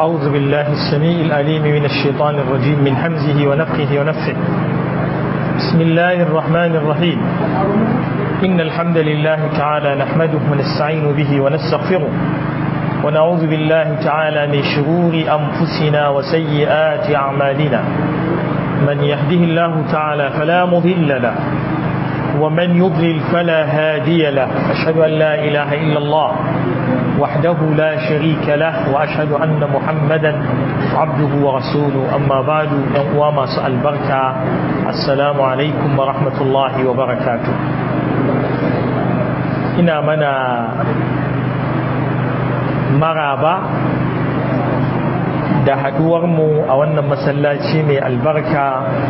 أعوذ بالله السميع العليم من الشيطان الرجيم من حمزه ونفخه ونفثه بسم الله الرحمن الرحيم إن الحمد لله تعالى نحمده ونستعين به ونستغفره ونعوذ بالله تعالى من شرور أنفسنا وسيئات أعمالنا من يهده الله تعالى فلا مضل له ومن يضلل فلا هادي له أشهد أن لا إله إلا الله وحده لا شريك له وأشهد أن محمدا عبده ورسوله أما بعد وما سأل بركة السلام عليكم ورحمة الله وبركاته إنا منا maraba da haduwarmu a wannan masallaci mai albarka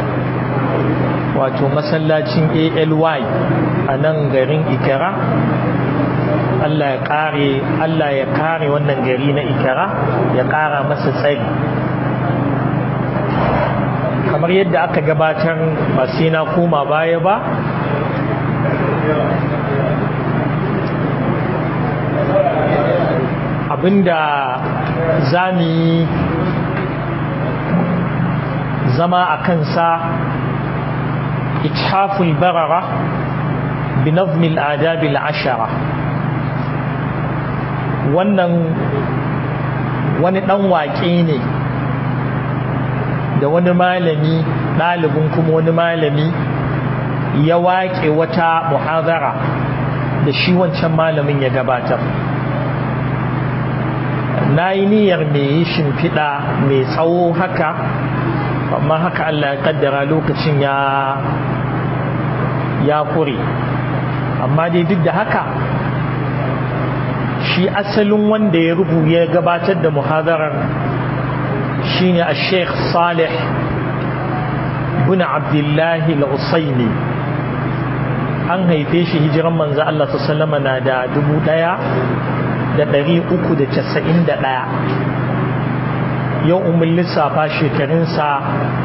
wato masallacin ALY a nan garin Ikara Allah ya kare Allah ya kare wannan gari na Ikara ya kara masa tsari kamar yadda aka gabatar ba sai na koma baya ba abinda za mu yi zama a kansa ithaful barara بنظم الآداب العشرة wannan wani ɗan waƙe ne da wani malami ɗalibin kuma wani malami ya waƙe wata muhazara da shi wancan malamin ya gabatar na yi niyyar mai yi shimfiɗa mai tsawo haka amma haka Allah ya kaddara lokacin ya ya kure amma dai duk da haka shi asalin wanda ya rubu ya gabatar da muhadarar shine a sheikh salih bin abdullahi al-usaini an haife shi hijiran manzo Allah sallama na da dubu ɗaya da ɗari uku da casa'in da ɗaya yau umin lissafa shekarunsa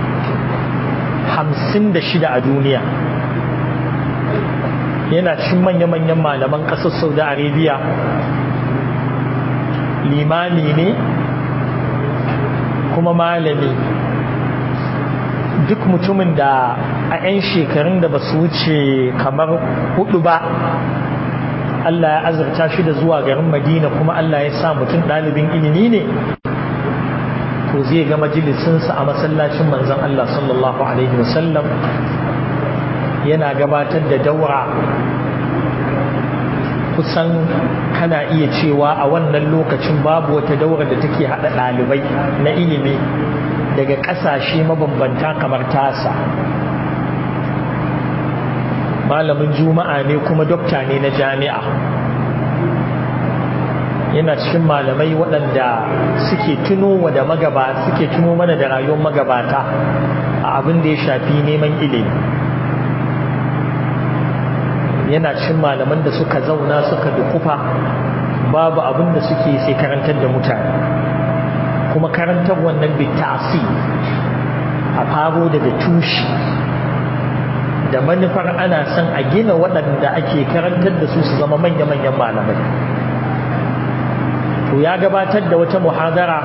hamsin da shida a duniya yana cikin manya-manyan malaman ƙasar saudi arabia limami ne kuma malami duk mutumin da a 'yan shekarun da ba su wuce kamar hudu ba Allah ya azurta shi da zuwa garin Madina kuma Allah ya sa mutum ɗalibin ilimi ne to zai ga majalisinsa a masallacin manzon Allah sallallahu alaihi wasallam yana gabatar da daura kusan kana iya cewa a wannan lokacin babu wata daura da take haɗa ɗalibai na ilimi daga ƙasashe mabambanta kamar tasa malamin juma'a ne kuma dokta ne na jami'a yana cikin malamai waɗanda suke tuno wa da magabata suke tuno mana da rayuwar magabata a abin da ya shafi neman ilimi yana cikin malaman da suka zauna suka dukufa babu abin da suke sai karantar da mutane kuma karantar wannan bitasi a faro daga tushe da manufar ana son a gina waɗanda ake karantar da su su zama manya-manyan malamai to ya gabatar da wata muhadara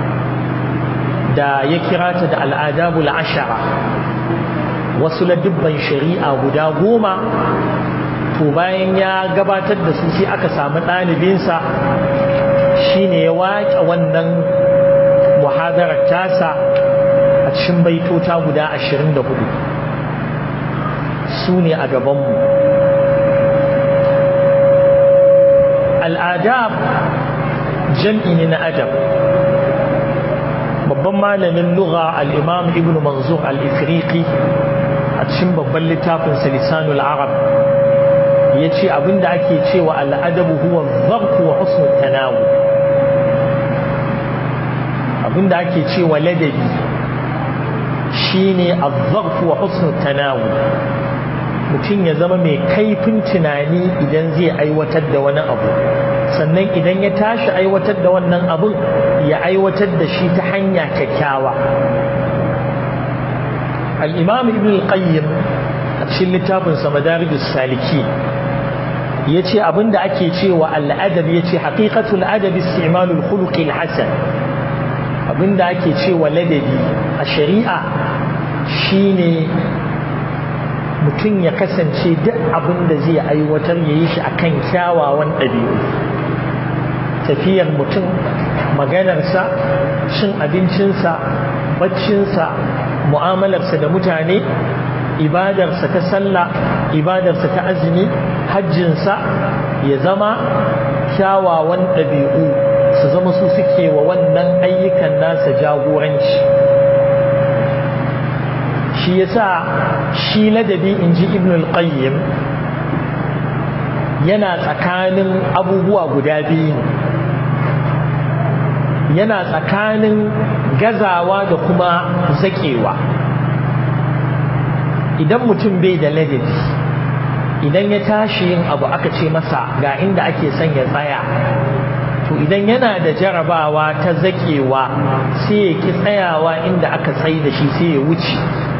da ya kira ta da al'adabul ashara wasu ladubban shari'a guda goma to bayan ya gabatar da su sai aka samu ɗalibinsa shine ya waƙe wannan muhadarar tasa a cikin baitota guda ashirin da hudu su ne a gabanmu al'adab jam'i ne na adab babban malamin lugha al'imam ibn manzur al-ifriqi a cikin babban littafin lisanul arab ya ce abinda ake cewa al'adabu huwa zarku wa husnul tanawu abinda ake cewa ladabi shine azzarfu wa husnul tanawu mutum ya zama mai kaifin tunani idan zai aiwatar da wani abu sannan idan ya tashi aiwatar da wannan abun ya aiwatar da shi ta hanya kyakkyawa al-imam ibn al-qayyim a cikin littafinsa madarijus saliki ya ce abinda ake cewa al'adab ya ce haƙiƙatul adab istimalul khuluqil hasan abinda ake cewa ladabi a shari'a shine mutum ya kasance duk abin da zai aiwatar ya yi shi akan kyawawan ɗabi'u tafiyar mutum maganarsa cin abincinsa baccinsa mu'amalarsa da mutane ibadarsa ta sallah ibadarsa ta azumi hajjinsa ya zama kyawawan ɗabi'u su zama su suke wa wannan ayyukan nasa jagoranci shi yasa shi ladabi in ji ibn al-qayyim yana tsakanin abubuwa guda biyu yana tsakanin gazawa da kuma zaƙewa idan mutum bai da ladabi idan ya tashi yin abu aka ce masa ga inda ake son ya tsaya to idan yana da jarabawa ta zaƙewa sai ya ki tsayawa inda aka tsayi da shi sai ya wuce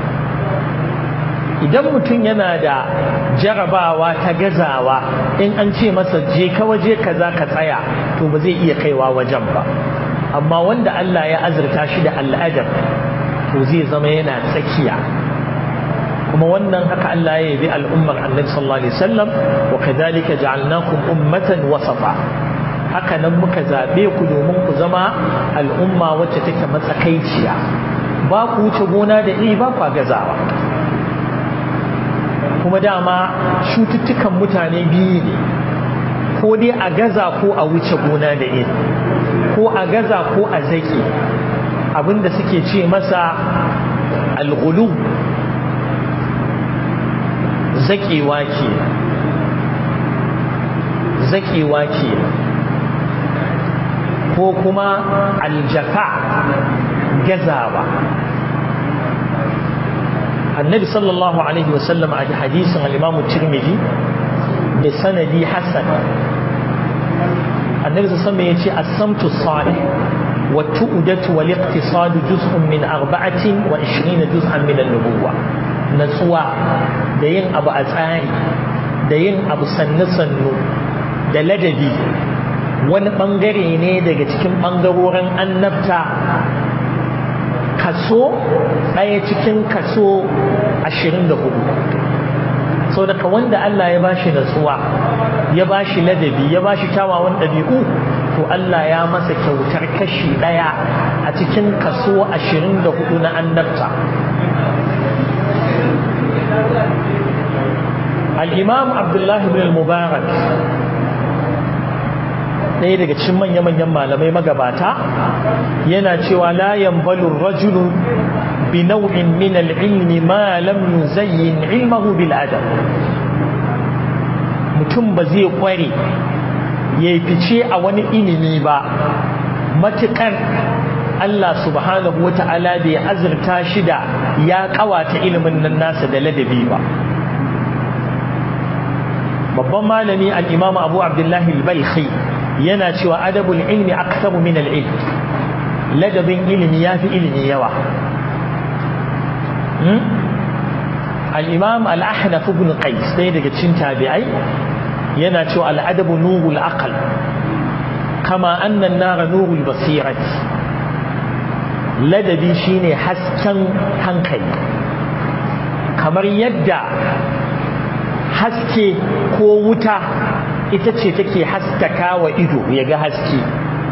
idan mutum yana da jarabawa ta gazawa in an ce masa je ka waje kaza ka tsaya to ba zai iya kaiwa wajen ba amma wanda Allah ya azurta shi da al'adab to zai zama yana tsakiya kuma wannan haka Allah ya yabi al'ummar annabi sallallahu alaihi wasallam wa kadhalika ja'alnakum ummatan wasafa haka nan muka zabe ku domin ku zama al'umma wacce take matsakaiciya ba ku wuce gona da iri ba ku gazawa kuma dama cututtukan mutane biyu ne ko dai a gaza ko a wuce gona da iri ko a gaza ko a zaki abinda suke ce masa alghulu zakewa ke zakewa ke ko kuma aljafa gazawa annabi sallallahu alaihi wasallam a hadisin al-imam tirmidhi da sanadi hasan annabi sallallahu ya ce as-samtu salih wa tu'datu wal iqtisad juz'un min arba'atin wa 20 juz'an min an-nubuwah natsuwa da yin abu a tsari da yin abu sannu sannu da ladabi wani bangare ne daga cikin bangarorin annabta kaso ɗaya cikin kaso ashirin da hudu sau daga wanda Allah ya bashi natsuwa ya bashi ladabi ya bashi kyawawan ɗabi'u to Allah ya masa kyautar kashi ɗaya a cikin kaso ashirin da hudu na annabta al'imam abdullahi bin mubarak ɗaya daga cikin manya-manyan malamai magabata yana cewa la yanbalur rajulu bi nau'in min al-ilmi ma lam yuzayyin ilmahu bil adab mutum ba zai kware ya fice a wani ilimi ba matukar Allah subhanahu wa ta'ala bai azurta shi da ya kawata ilimin nan nasa da ladabi ba babban malami al-imam abu abdullahi al-balkhi yana cewa adabul ilmi aktaru min al-ilm ladabin ilimi yafi ilimi yawa al-imam al-ahnaf ibn qais sai daga cikin tabi'ai yana cewa al-adabu nurul aql kama anna an-nara nurul basirati ladabi shine hasken hankali kamar yadda haske ko wuta ita ce take haskaka wa ido ya ga haske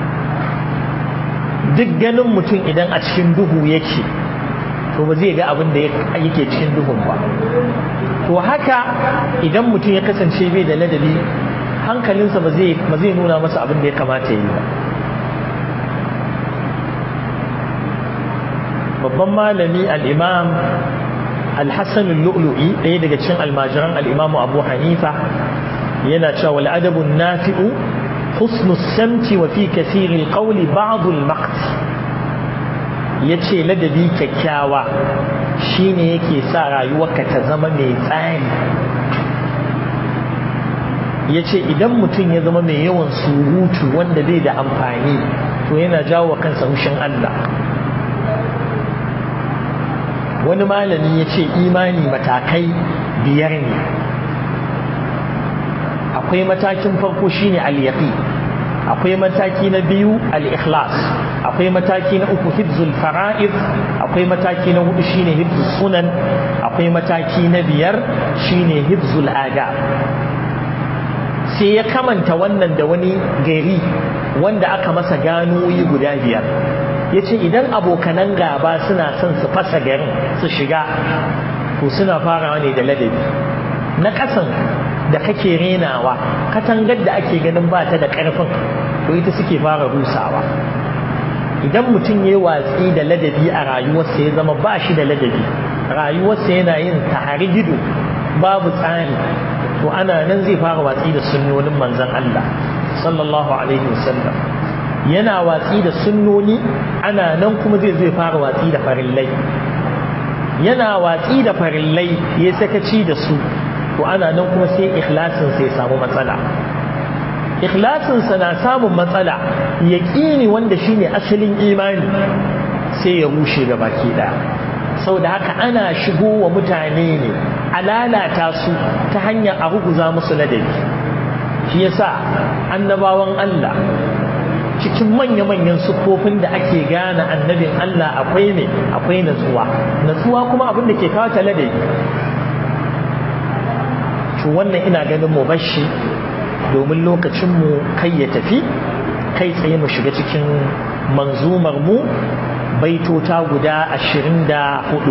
duk ganin mutum idan a cikin duhu yake to ba zai ga abin da yake cikin duhun ba to haka idan mutum ya kasance bai da ladabi hankalinsa ba zai nuna masa abin da ya kamata ya yi ba babban malami al'imam al-hassan al-lu'lu'i ɗaya daga cikin almajiran al'imamu abu hanifa yana cewa al'adabun nafi'u husnu samti wa fi kasirin ƙauli ba'adul maqti ya ce ladabi kyakkyawa shine yake sa rayuwarka ta zama mai tsari ya ce idan mutum ya zama mai yawan surutu wanda bai da amfani to yana jawo kansa hushin Allah wani malami ya ce imani matakai biyar ne akwai matakin farko shine al-yaqi akwai mataki na biyu al-ikhlas akwai mataki na uku hibzul fara'id akwai mataki na hudu shine hibzus sunan akwai mataki na biyar shine hibzul adab sai ya kamanta wannan da wani gari wanda aka masa ganoyi guda biyar ya ce idan abokanan gaba suna son su fasa garin su shiga to suna farawa ne da ladabi na ƙasan da kake renawa katangar da ake ganin ba ta da ƙarfin to ita suke fara rusawa idan mutum ya watsi da ladabi a rayuwarsa ya zama ba shi da ladabi rayuwarsa yana yin tahari gido babu tsari to ana nan zai fara watsi da sunnonin manzon Allah sallallahu alaihi wasallam yana watsi da sunnoni ana nan kuma zai zai fara watsi da farillai yana watsi da farillai ya sakaci da su to ana nan kuma sai ikhlasin sai samu matsala ikhlasin sa na samun matsala yaqini wanda shine asalin imani sai ya rushe ga baki daya saboda haka ana shigo wa mutane ne a lalata su ta hanyar a ruguza musu ladabi shi yasa annabawan Allah cikin manya-manyan sufofin da ake gane annabin Allah akwai ne akwai natsuwa natsuwa kuma abin da ke kawo ta ladabi to wannan ina ganin mu bashi domin lokacin mu kai ya tafi kai tsaye mu shiga cikin manzumar mu baitota guda ashirin da hudu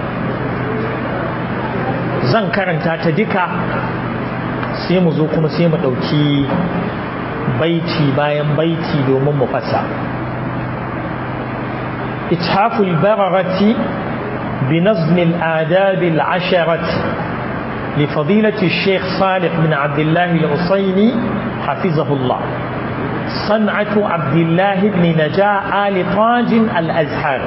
zan karanta ta duka sai mu zo kuma sai mu ɗauki baiti bayan baiti domin mu fasa ithaful bararati بنظم الآداب العشرة لفضيلة الشيخ صالح بن عبد الله العصيني حفظه الله صنعة عبد الله بن نجاء آل طاج الأزهر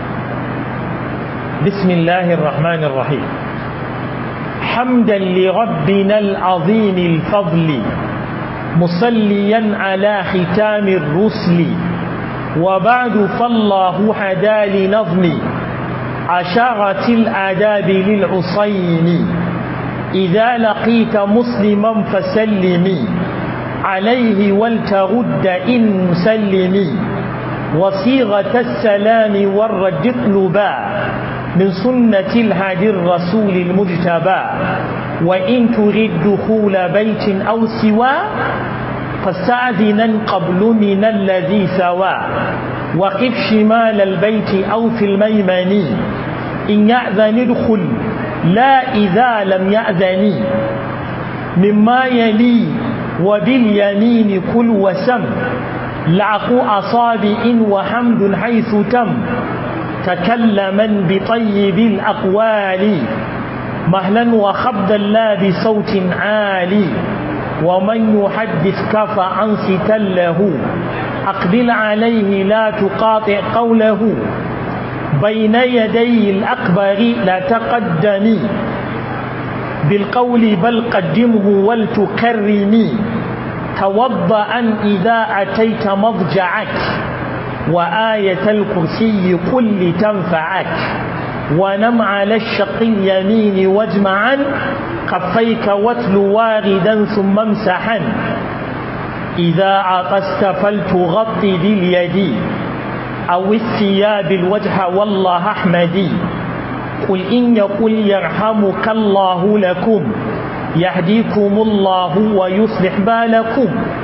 بسم الله الرحمن الرحيم حمدا لربنا العظيم الفضل مصليا على ختام الرسل وبعد فالله هدى لنظم عشرة الآداب للعصين إذا لقيت مسلما فسلمي عليه ولترد إن مسلمي وصيغة السلام والرد اطلبا من سنة الهادي الرسول المجتبى وإن تريد دخول بيت أو سوى فاستأذنا قبل من الذي سوى وقف شمال البيت أو في الميمن إن يأذن ادخل لا إذا لم يأذن مما يلي وباليمين كل وسم لعق أصابع وحمد حيث تم تكلما بطيب الأقوال مهلا وخبدا لا بصوت عالي ومن يحدث كفى عن له أقبل عليه لا تقاطع قوله بين يدي الأكبر لا تقدمي بالقول بل قدمه ولتكرمي توضأ إذا أتيت مضجعك وآية الكرسي قل لتنفعك ونم على الشق اليمين واجمعا كفيك واتل واردا ثم امسحا إذا عطست فلتغطي باليد أو الثياب الوجه والله أحمدي قل إن يقل يرحمك الله لكم يهديكم الله ويصلح بالكم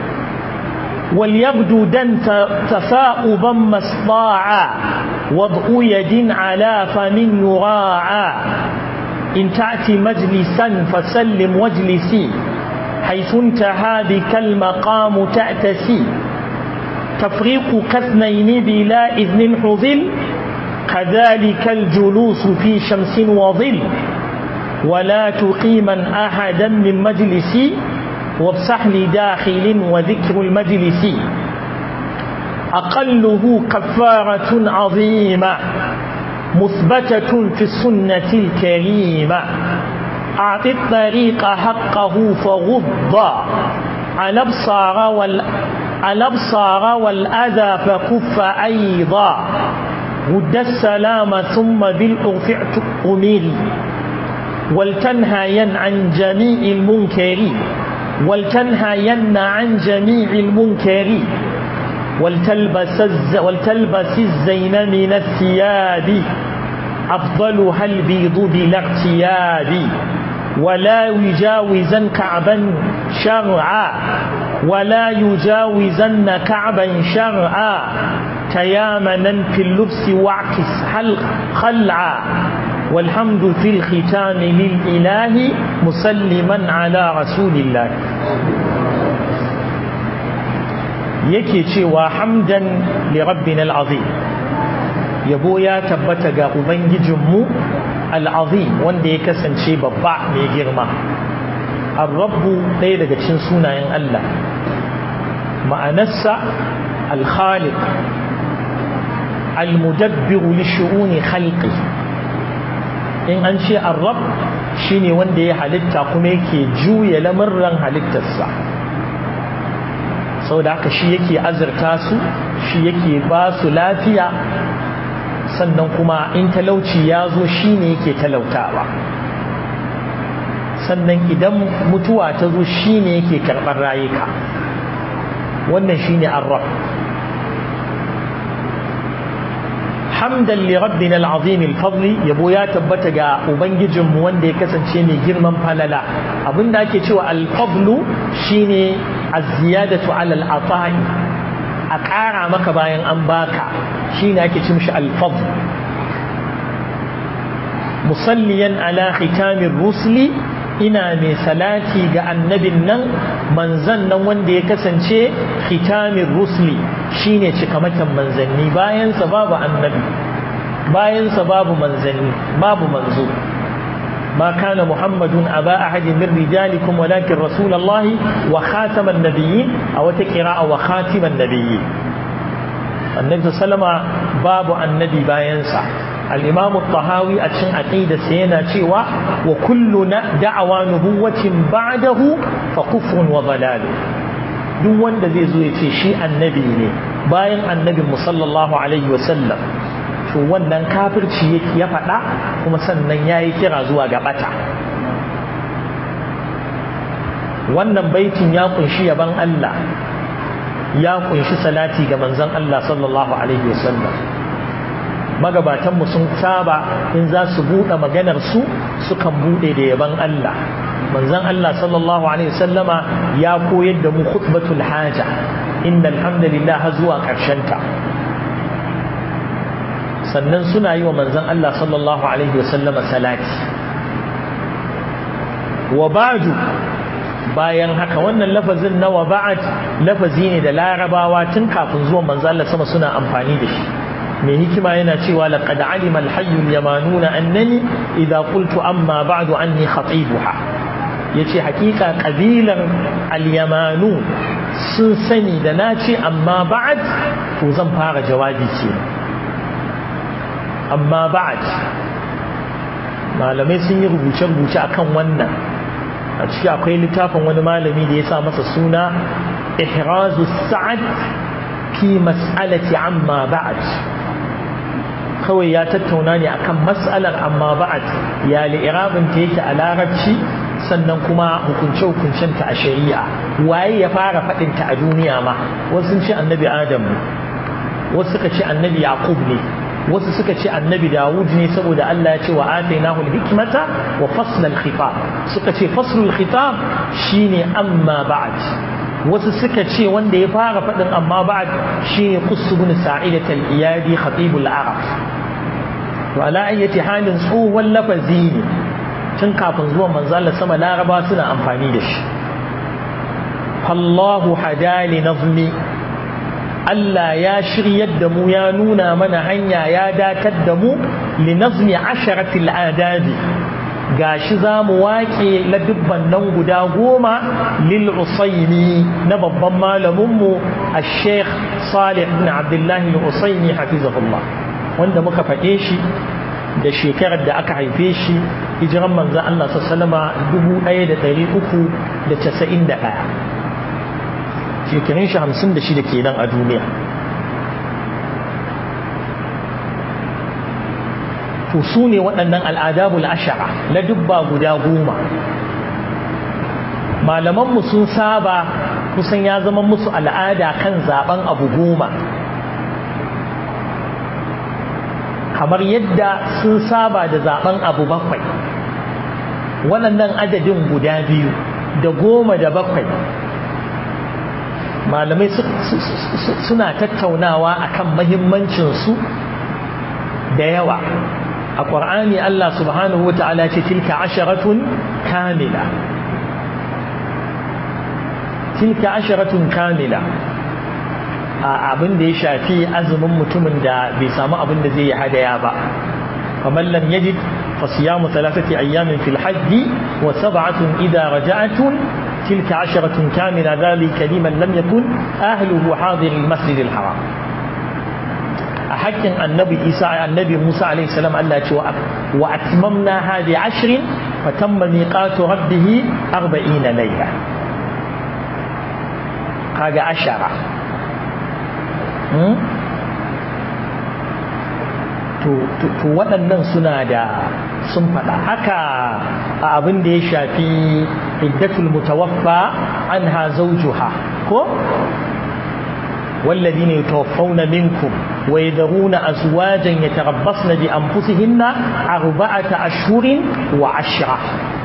وليبدو دن تثاؤبا ما استطاعا وضع يد على فم يراعى إن تأتي مجلسا فسلم واجلسي حيث انتهى بك المقام تأتسي تفريق كاثنين بلا إذن حظل كذلك الجلوس في شمس وظل ولا تقيما أحدا من مجلس وافسح لداخل وذكر المجلس أقله كفارة عظيمة مثبتة في السنة الكريمة أعط الطريق حقه فغض على الأبصار وال على الأبصار والأذى فكف أيضا ود السلام ثم بالعرف أمري ولتنهين عن جميع المنكر ولتنهين عن جميع المنكر ولتلبس, الز ولتلبس الزين من الثياب أفضلها البيض بلا اغتياب ولا يجاوزن كعبا شرعا ولا يجاوزن كعبا شرعا تيامنا في اللبس واعكس خلعا والحمد في الختام للإله مسلما على رسول الله yake cewa hamdan li rabbina al'azim yabo ya tabbata ga ubangijinmu al'azim wanda ya kasance babba mai girma ar-rabbu ɗaya daga cikin sunayen Allah ma'anarsa al-khaliq al-mudabbiru li shu'uni khalqi in an ce ar-rabb shine wanda ya halitta kuma yake juya lamurran halittarsa sau da haka shi yake azurta su shi yake ba su lafiya sannan kuma in talauci ya zo shi ne yake talautawa sannan idan mutuwa ta zo shi ne yake karɓar rayuka wannan shi ne arraf hamdan li rabbina al'azim al-fadli yabo ya tabbata ga ubangijinmu wanda ya kasance mai girman falala abinda ake cewa al-fadlu shine az-ziyadatu 'ala al-ata'i a ƙara maka bayan an baka shine ake ce mishi al-fadl musalliyan ala khitamir rusuli ina mai salati ga annabin nan manzan nan wanda ya kasance khitamin rusli shine cikamakin manzanni bayansa babu annabi bayansa babu manzanni babu manzo ما كان محمد أبا أحد من رجالكم ولكن رسول الله وخاتم النبيين أو تكراء وخاتم النبيين النبي صلى الله عليه وسلم باب النبي باينسا الإمام الطهاوي أتشن عقيدة سينا شيوا وكل دعوى نبوة بعده فكفر وضلال duk wanda zai zo ya ce shi annabi ne bayan annabin mu sallallahu alaihi wasallam to wannan kafirci ya faɗa kuma sannan ya yi kira zuwa ga ɓata wannan baitin ya kunshi yaban Allah ya kunshi salati ga manzon Allah sallallahu alaihi wasallam magabatanmu sun saba in za su buɗe maganar su sukan buɗe da yaban Allah manzon Allah sallallahu alaihi wasallama ya koyar da mu khutbatul haja innal hamdalillah har zuwa ƙarshen ta sannan suna yi wa manzon Allah sallallahu alaihi wasallama salati wa ba'du bayan haka wannan lafazin na wa ba'd lafazi ne da larabawa tun kafin zuwan manzon Allah sama suna amfani da shi mai hikima yana cewa laqad alima al-hayy al-yamanuna annani idza qultu amma ba'du anni khatibuha yace hakika kabilan al-yamanu sun sani da nace amma ba'd to zan fara jawabi ce amma ba'd malamai sun yi rubuce-rubuce akan wannan a ciki akwai littafin wani malami da ya sa masa suna ihrazu sa'ad fi mas'alati amma ba'd kawai ya tattauna ne akan mas'alar amma ba'd ya li'irabin ta yake a larabci sannan kuma hukunce-hukuncen ta a shari'a waye ya fara faɗin ta a duniya ma wasu sun ce annabi adam wasu suka ce annabi yaqub ne wasu suka ce annabi dawud ne saboda Allah ya ce wa atainahu al-hikmata wa fasl al-khitab suka ce fasl al-khitab shine amma ba'd wasu suka ce wanda ya fara faɗin amma ba'd shine qusbun sa'idat al-iyadi khatib al-arab to ala ayyati halin tsohon lafazi ne tun kafin zuwan manzo Allah sama laraba suna amfani da shi Allahu hadali nazmi Allah ya shiryar da mu ya nuna mana hanya ya datar da mu li nazmi asharatil adabi gashi za mu waƙe ladubban nan guda goma lil usaini na babban malaminmu a sheikh salih ibn abdullahi al-usaini hafizahullah wanda muka faɗe shi da shekarar da aka haife shi hijiran manzan Allah sallama 1391 shekarun shi 56 kenan a duniya to su ne waɗannan al'adabul ashara na dubba guda goma malamanmu sun saba kusan ya zama musu al'ada kan zaben abu goma kamar yadda sun saba da zaben abu bakwai waɗannan adadin guda biyu da goma da bakwai malamai suna tattaunawa akan mahimmancinsu da yawa a ƙwar'ani Allah subhanahu wa ta'ala ce tilka asharatun kamila tilka asharatun kamila a abin da ya shafi azumin mutumin da bai samu abin da zai yi hadaya ba kamar lam yajid fa siyamu thalathati ayyamin fil hajji wa sab'atun idza raja'atun tilka asharatun kamila dhalika liman lam yakun ahluhu hadir al masjid al haram a hakkin annabi isa annabi musa alaihi salam Allah ce wa atmamna hadi ashrin fa tamma miqatu rabbih 40 layla kaga ashara to waɗannan suna da sun faɗa haka a abin da ya shafi iddatul mutawaffa anha zawjuha ko والذين يتوفون منكم ويذرون أزواجا يتربصن بأنفسهن أربعة أشهر وعشرة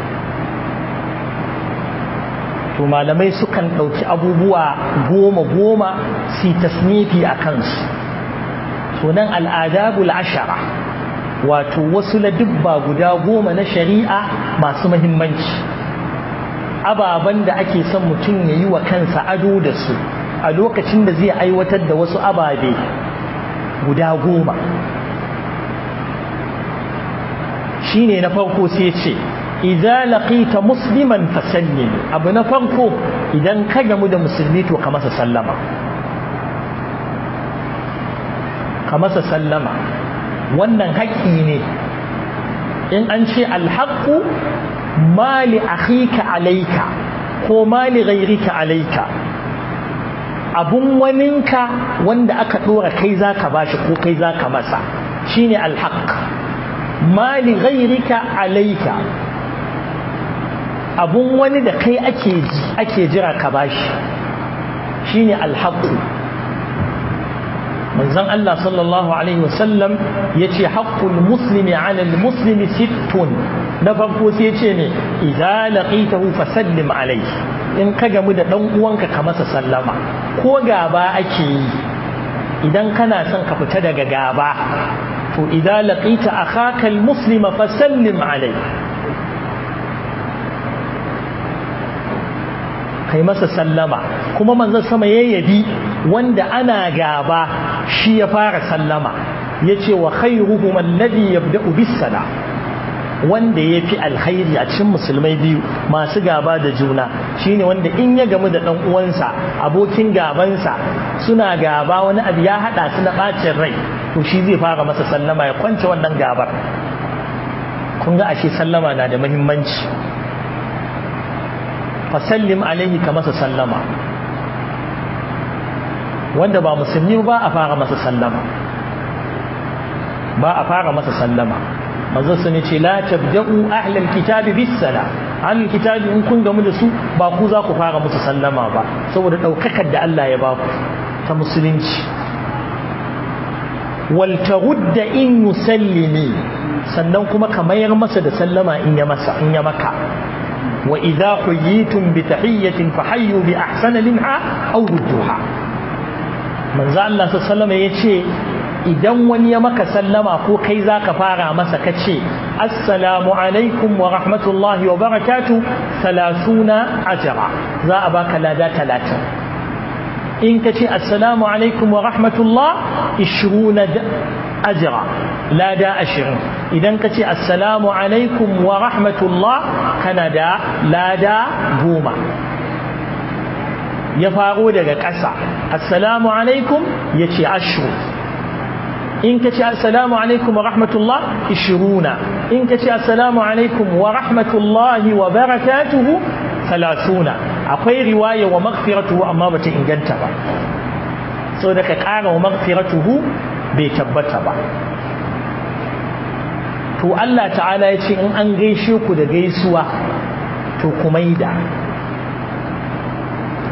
to malamai sukan ɗauki abubuwa goma goma su tasnifi a kansu sunan al'adabul ashara wato wasu ladubba guda goma na shari'a masu mahimmanci ababen da ake son mutum ya yi wa kansa ado da su a lokacin da zai aiwatar da wasu ababe guda goma shine na farko sai ce idza laqita musliman fasallim abu na farko idan ka gamu da musulmi to ka masa sallama ka masa sallama wannan haƙƙi ne in an ce alhaqqu mali akhika alayka ko mali ghayrika alayka abun waninka wanda aka dora kai zaka bashi ko kai zaka masa shine alhaq mali ghayrika alayka abun wani da kai ake ake jira ka bashi shine alhaqu manzon Allah sallallahu alaihi wasallam yace haqqul muslimi ala almuslimi sittun na farko sai yace ne idza laqitahu fasallim alayhi in ka gamu da dan uwanka ka masa sallama ko gaba ake yi idan kana son ka fita daga gaba to idza laqita akhaka almuslima fasallim alayhi kai masa sallama kuma manzon sama ya yabi wanda ana gaba shi ya fara sallama yace wa khairuhum alladhi yabda'u bis salam wanda ya fi alkhairi a cikin musulmai biyu masu gaba da juna shine wanda in ya gamu da dan uwansa abokin gabansa suna gaba wani abu ya hada su na bacin rai to shi zai fara masa sallama ya kwance wannan gabar kun ga ashe sallama na da muhimmanci fasallim alaihi ka masa sallama wanda ba musulmi ba a fara masa sallama ba a fara masa sallama manzo sun ce la tabda'u ahlal kitabi bis salam ahlul kitabi in kun gamu da su ba ku za ku fara musu sallama ba saboda daukakar da Allah ya ba ku ta musulunci wal tarudda in yusallimi sannan kuma ka mayar masa da sallama in ya masa in ya maka wa idza huyitum bi tahiyyatin fahayyu bi ahsana minha aw rudduha manzo Allah sallallahu alaihi yace idan wani ya maka sallama ko kai zaka fara masa kace assalamu alaikum wa rahmatullahi wa barakatuh 30 ajra za a baka lada 30 in kace assalamu alaikum wa rahmatullah 20 ajra lada 20 idan kace assalamu alaikum wa rahmatullah kana da lada 10 ya faro daga ƙasa assalamu alaikum yace ashru in ka ce assalamu alaikum wa rahmatullah ishiruna in ka ce assalamu alaikum wa rahmatullahi wa barakatuhu talatuna akwai riwaya wa maghfiratuhu amma bata inganta ba so da ka ƙara wa maghfiratuhu bai tabbata ba to Allah ta'ala ya ce in an gaishe ku da gaisuwa to ku maida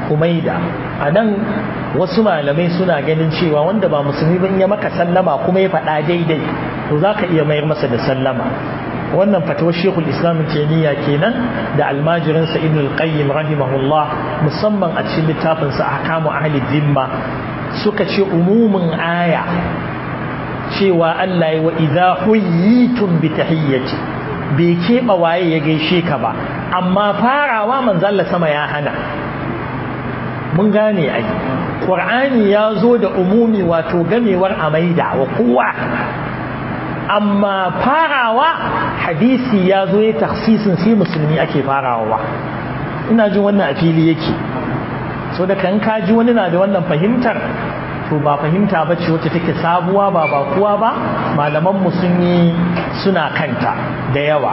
kumaida a nan wasu malamai suna ganin cewa wanda ba musulmi ban ya maka sallama kuma ya faɗa daidai to za ka iya mayar masa da sallama wannan fatawar shekul islam taimiyya kenan da almajirinsa ibn al-qayyim rahimahullah musamman a cikin littafinsa ahkamu ahli zimma suka ce umumin aya cewa Allah ya wa idza huyitum bi tahiyyati bai keɓa waye ya gaishe ka ba amma farawa manzalla sama ya hana mun gane ai qur'ani ya zo da umumi wato gamewar amaida wa kowa amma farawa hadisi ya zo ya taksisin sai musulmi ake farawa ina jin wannan a fili yake so da kan kaji wani na da wannan fahimtar to ba fahimta ba ce wacce take sabuwa ba ba kuwa ba malamanmu sun yi suna kanta da yawa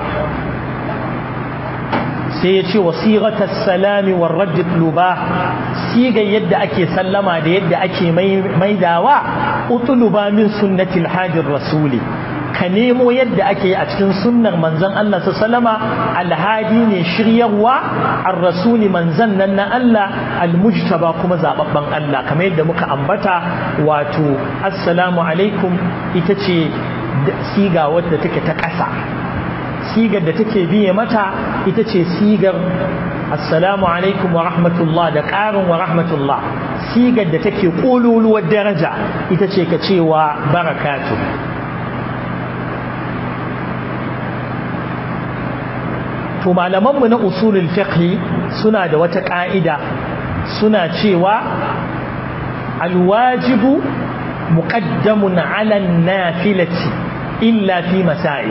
sai ya ce wasiƙatar salami wa rajit luba sigar yadda ake sallama da yadda ake maidawa utuluba min sunnatil hajjin rasuli ka nemo yadda ake a cikin sunnar manzon Allah su salama alhadi ne shiryarwa an rasuli manzon nan na Allah almujtaba kuma zababban Allah kamar yadda muka ambata wato assalamu alaikum ita ce siga wadda take ta ƙasa sigar da take biye mata ita ce sigar assalamu alaikum wa rahmatullah da ƙarin wa rahmatullah sigar da take ƙololuwar daraja ita ce ka cewa barakatu to malamanmu na usulul fiqh suna da wata ƙa'ida suna cewa alwajibu muqaddamun ala nafilati illa fi masail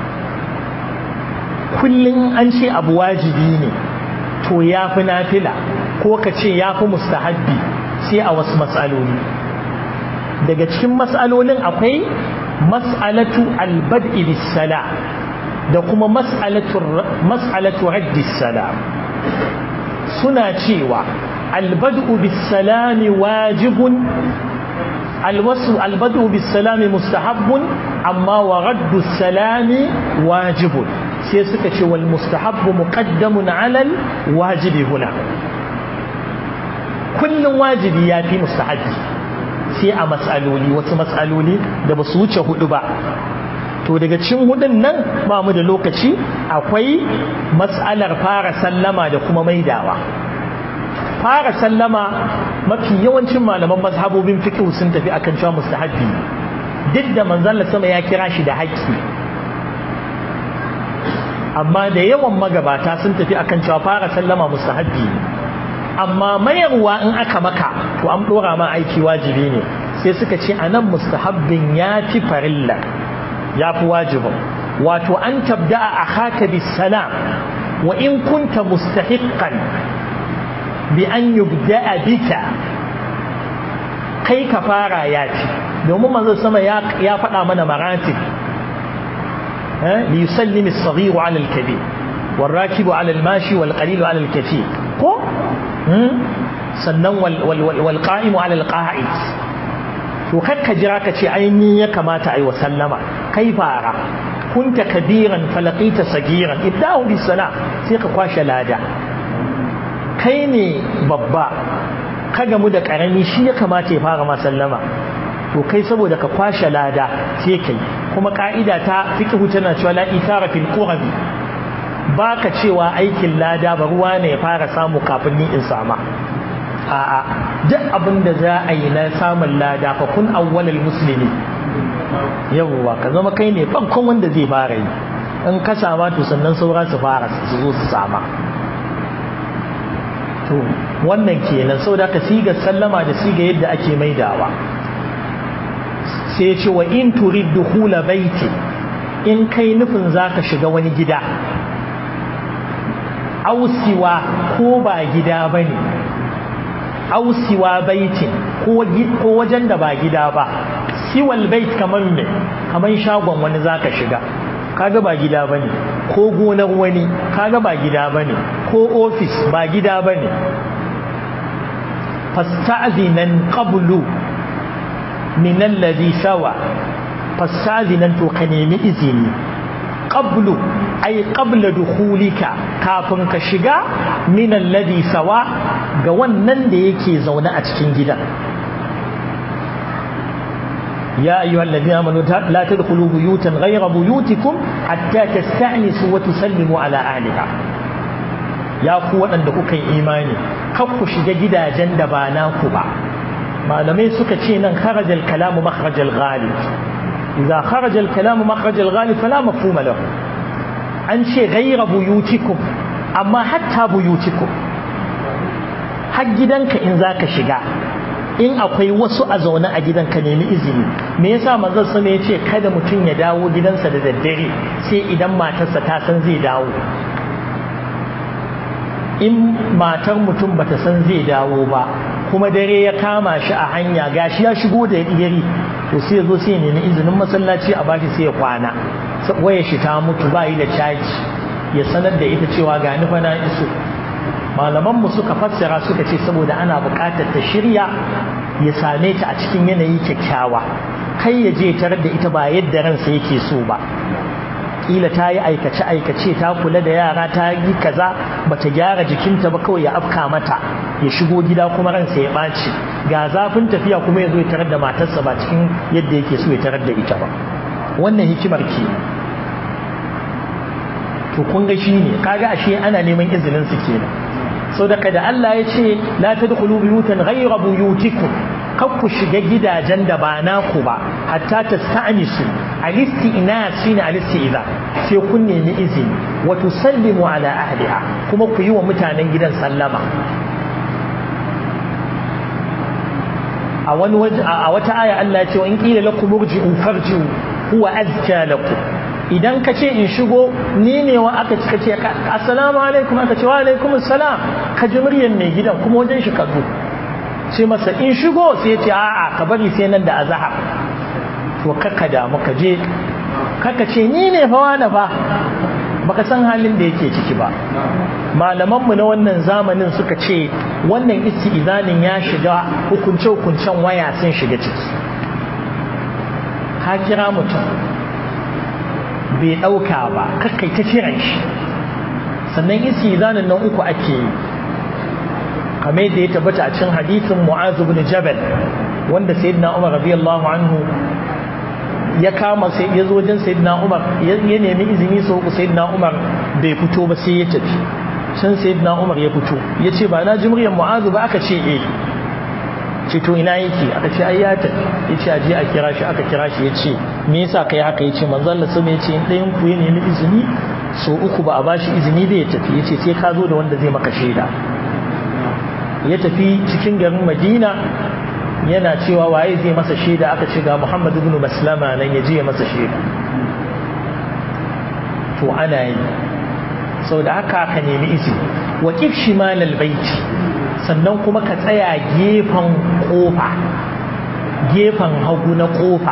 kullum an ce abu wajibi ne to ya fi nafila ko ka ce ya fi mustahabbi sai a wasu matsaloli daga cikin matsalolin akwai mas'alatu albad'i bis-sala da kuma mas'alatu raddi sala suna cewa albad'u bis-salami wajibun alwasu albad'u bis-salami mustahabbun amma wa raddu salami wajibun sai suka ce wal mustahabbu muqaddamun alal wajibi huna kullun wajibi ya fi mustahabbi sai a matsaloli wasu matsaloli da ba su wuce hudu ba to daga cikin hudun nan ba mu da lokaci akwai matsalar fara sallama da kuma maidawa fara sallama mafi yawancin malaman mazhabobin fiqh sun tafi akan cewa mustahabbi duk da manzon sama ya kira shi da haƙƙi amma da yawan magabata sun tafi akan cewa fara sallama mustahabbi amma mayarwa in aka maka to an dora ma aiki wajibi ne sai suka ce anan mustahabbin ya fi farilla ya fi wajibin wato an tabda a haka bis salam wa in kunta mustahiqqan bi an yubda'a bika kai ka fara ya fi domin manzo sama ya faɗa mana maratib ليسلم الصغير على الكبير والراكب على الماشي والقليل على الكثير كو sannan walƙa'imu alal ƙa'id to kakka jira ka ce ainihin ya kamata a yi wa sallama kai fara kunta kabiran falakita sagiran ibda'u bis salam sai ka kwashe lada kai ne babba ka gamu da ƙarami shi ya kamata ya fara ma sallama to kai saboda ka kwashe lada sai kai kuma ka'ida ta fiqhu tana cewa la ithara fil qurbi baka cewa aikin lada ba ruwa ne ya fara samu kafin ni in sama a'a duk abin da za a yi na samun lada fa kun awwalal muslimi yawwa ka zama kai ne farkon wanda zai fara yi in ka sama to sannan saura su fara su zo su sama to wannan kenan saboda ka siga sallama da siga yadda ake maidawa sai ce wa in turid dukhula baiti in kai nufin zaka shiga wani gida ausiwa ko ba gida bane ausiwa baitin ko wajen da ba gida ba siwal bait kaman me kaman shagon wani zaka shiga kaga ba gida bane ko gonar wani kaga ba gida bane ko ofis ba gida bane fasta'zinan qablu min alladhi sawa fastazinan to ka nemi izini qablu ay qabla dukhulika kafin ka shiga min alladhi sawa ga wannan da yake zaune a cikin gidan يا أيها الذين آمنوا لا تدخلوا بيوتا غير بيوتكم حتى تستأنسوا وتسلموا على أهلها يا قوة أن كوكي إيماني كفو شجا جدا جند باناكو با ما لم يسكتين خرج الكلام مخرج الغالب إذا خرج الكلام مخرج الغالب فلا مفهوم له عن شيء غير بيوتكم أما حتى بيوتكم حق جدنك إن ذاك شجا in akwai wasu a zaune a gidan ka nemi izini me yasa manzon sama ya ce kada mutum ya dawo gidansa da daddare sai idan matarsa ta san zai dawo in matar mutum bata san zai dawo ba kuma dare ya kama shi a hanya gashi ya shigo da yari to sai ya zo sai ya nemi izinin masallaci a bashi sai ya kwana waya shi ta mutu ba yi da caji ya sanar da ita cewa ga nufa na iso malamanmu suka fassara suka ce saboda ana buƙatar ta shirya ya same ta a cikin yanayi kyakkyawa kai ya je tarar da ita ba yadda ransa yake so ba kila ta yi aikace aikace ta kula da yara ta yi kaza bata gyara jikinta ba kawai ya afka mata ya shigo gida kuma ransa ya ɓaci ga zafin tafiya kuma ya zo ya tarar da matarsa ba cikin yadda yake so ya tarar da ita ba wannan hikimar ke to kun ga shi ne kaga ashe ana neman izinin su kenan so daga da Allah ya ce la tadkhulu buyutan ghayra buyutikum kar ku shiga gidajen da ba naku ba hatta tasta'nisu alisti ina shine alisti idza sai kun nemi izini wa tusallimu ala ahliha kuma ku yi wa mutanen gidan sallama a wani waje a wata aya Allah ya ce in qila lakum urji'u farji'u huwa azka lakum idan ka ce in shigo ni ne wa aka cika ce assalamu alaikum aka ce wa alaikum assalam ka ji muryar mai gidan kuma wajen shi ka zo ce masa in shigo sai ya ce a'a ka bari sai nan da azhar to kaka da muka je kaka ce ni ne fa wani fa baka san halin da yake ciki ba malamanmu na wannan zamanin suka ce wannan isti'izanin ya shiga hukunce hukuncen waya sun shiga ciki ka kira mutum bai ɗauka ba kakai ta kiran shi sannan isi zanen nan uku ake yi kamar yadda ya tabbata a cikin hadisin mu'azu bin jabal wanda sayyidina umar radiyallahu anhu ya kama sai ya zo wajen sayyidina umar ya nemi izini sau uku sayyidina umar bai fito ba sai ya tafi can sayyidina umar ya fito ya ce ba na ji muryar mu'azu ba aka ce eh ce to ina yake aka ce ai ya tafi ya ce aje a kira shi aka kira shi ya ce me yasa kai haka ya ce manzo Allah sama ya ce in ɗayan ku ya nemi izini so uku ba a bashi izini bai tafi ya ce sai ka zo da wanda zai maka shaida ya tafi cikin garin Madina yana cewa waye zai masa shaida aka ce ga Muhammad ibn Maslama nan ya je ya masa shaida to ana yi sau da haka ka nemi izini wa kif shimalal baiti sannan kuma ka tsaya gefen kofa gefen hagu na kofa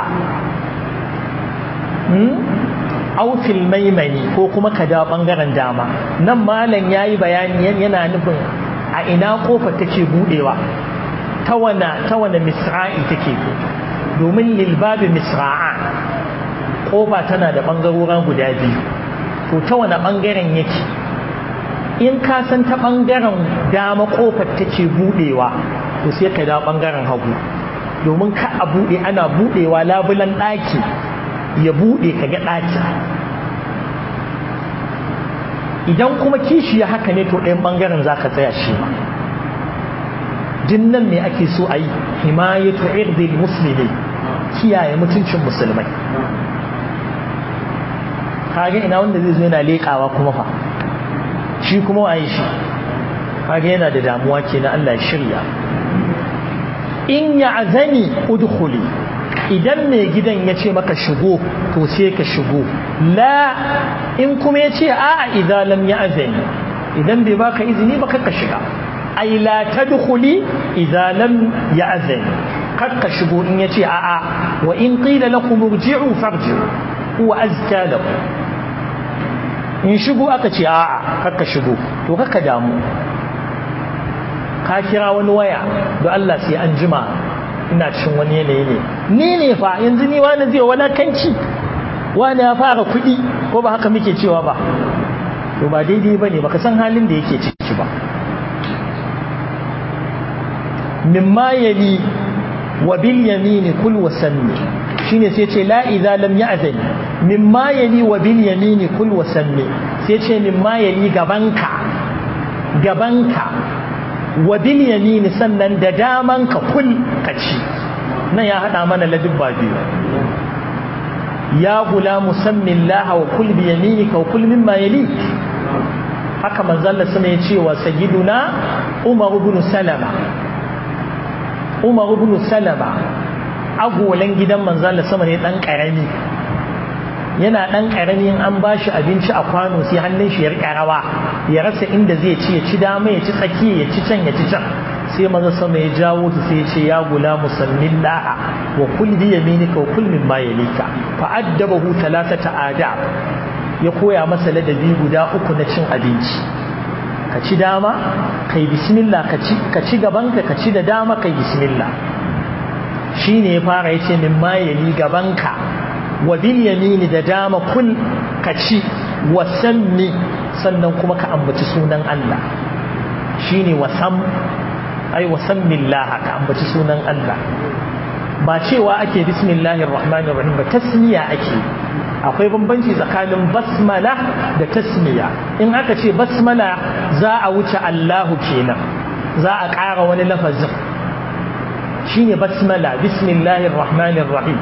aufil maimani ko kuma ka da bangaren dama nan malam ya yi bayani yana nufin a ina kofa take budewa ta wane misra'i take domin lilbabi misra'a kofa tana da bangarorin guda biyu to ta wane bangaren yake in ka san ta ɓangaren dama ƙofar take buɗewa to sai ka da ɓangaren hagu domin ka a buɗe ana buɗewa labulan ɗaki ya buɗe ka ga ɗaki idan kuma kishi ya haka ne to ɗayan ɓangaren za ka tsaya shi ma nan ne ake so a yi himayatu irdil musulmi kiyaye mutuncin musulmai kage ina wanda zai zo yana leƙawa kuma fa shi kuma waye shi kage yana da damuwa kenan Allah ya shirya in ya azani udkhuli idan mai gidan ya ce maka shigo to sai ka shigo la in kuma ya ce a'a idan lam ya azani idan bai baka izini ba ka shiga ai la tadkhuli idan lam ya azani ka shigo in ya ce a'a wa in qila lakum irji'u farji'u huwa azka lakum in shigo aka ce a'a kakka shigo to kakka damu ka kira wani waya don Allah sai an jima ina cikin wani yanayi ne ni ne fa yanzu ni wani zai walakanci wani ya fara kuɗi ko ba haka muke cewa ba to ba daidai ba ne baka san halin da yake ciki ba mimma yali wa bil yamini kul wa sanni shine sai ce la idza lam ya'zani mimma yali wa bil yamini kul wa sanni sai ce mimma yali gabanka gabanka wa bil yamini sannan da damanka kul kaci nan ya hada mana ladubba biyu ya gulamu sammin laha wa kul bi yaminika wa kul mimma yalik haka manzon Allah sama ya ce wa sayyiduna Umar ibn Salama Umar ibn Salama agolan gidan manzon Allah sama ne dan karami yana dan karami an bashi abinci a kwano sai hannun shi ya rika rawa ya rasa inda zai ci ya ci dama ya ci tsakiya ya ci can ya ci can sai maza sama ya jawo ta sai ya ce ya gula musammin laha wa kul bi yaminika wa kul mimma yalika fa addabahu thalathata adab ya koya masa ladabi guda uku na cin abinci ka ci dama kai bismillah ka ci ka ci gabanka ka ci da dama kai bismillah shine ya fara yace mimma yali gabanka wa bil yamini da dama kul ka ci wa sammi sannan kuma ka ambaci sunan Allah shine wasam ai wasammillah ka ambaci sunan Allah ba cewa ake bismillahir rahmanir rahim ba tasmiya ake akwai bambanci tsakanin basmala da tasmiya in aka ce basmala za a wuce Allahu kenan za a ƙara wani lafazin shine basmala bismillahir rahmanir rahim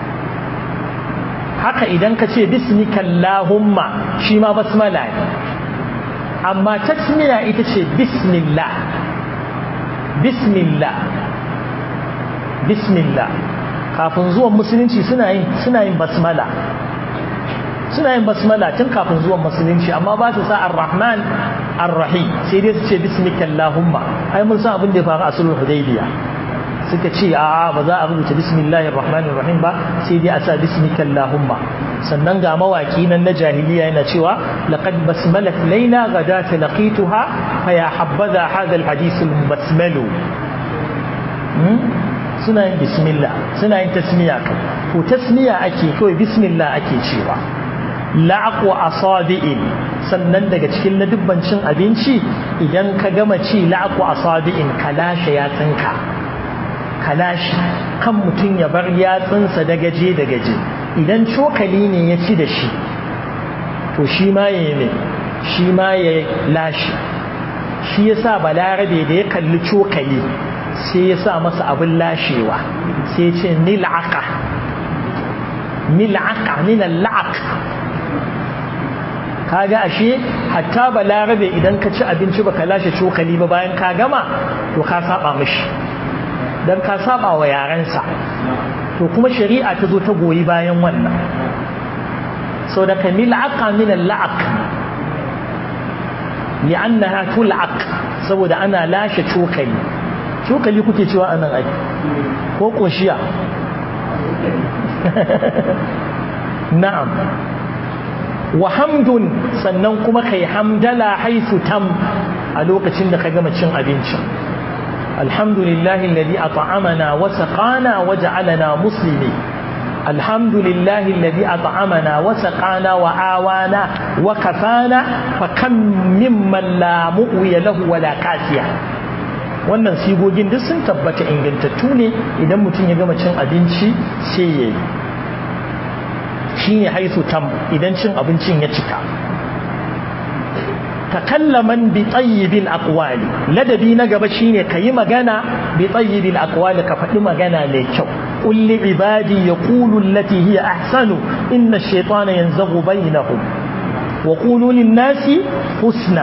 haka idan ka ce bismikallahumma shi ma basmala ne amma tasmiya ita ce bismillah bismillah bismillah kafin zuwan musulunci suna yin suna yin basmala suna yin basmala tun kafin zuwan musulunci amma ba su sa ar-rahman ar-rahim sai dai su ce bismika allahumma ai mun san abin da ya faru a sulhul hudaybiya suka ce a ba za a rubuta bismillahir rahmanir rahim ba sai dai a sa bismika allahumma sannan ga mawaki nan na jahiliya yana cewa laqad basmalat layla ghadata laqituha fa ya habbaza hadha alhadith almusmalu suna yin bismillah suna yin tasmiya kai ko tasmiya ake kawai bismillah ake cewa la'aqu asabi'in sannan daga cikin ladubban cin abinci idan ka gama ci la'aqu asabi'in kalashe ya tsinka kalashi kan mutum ya bar yatsunsa da gaje da gaje idan cokali ne ya ci da shi to shi ma ya yi shi ma ya lashe shi ya sa balarabe da ya kalli cokali sai ya sa masa abin lashewa sai ya ce nil'aka nil'aka ninal'ak kaga ashe hatta balarabe idan ka ci abinci baka lashe cokali ba bayan ka gama to ka saba mishi dan ka saba wa yarensa to kuma shari'a ta zo ta goyi bayan wannan sau da kamil aka min la'ak li'annaha tul'ak saboda ana lashe cokali cokali kuke cewa anan ai ko koshiya na'am wa hamdun sannan kuma kai hamdala haisu tam a lokacin da ka gama cin abinci alhamdulillahi alladhi at'amana wa saqana wa ja'alana muslimin الحمد لله الذي أطعمنا وسقانا وآوانا وكفانا فكم ممن لا مؤوي له ولا كاسية wannan sigogin duk sun tabbata ingantattu ne idan mutum ya gama cin abinci sai ya yi shi ne haisu tam idan cin abincin ya cika takallaman bi tayyibil aqwali ladabi na gaba shine kayi magana bi tayyibil aqwali ka faɗi magana mai kyau قل لعبادي يقولوا التي هي أحسن إن الشيطان ينزغ بينهم وقولوا للناس حسنا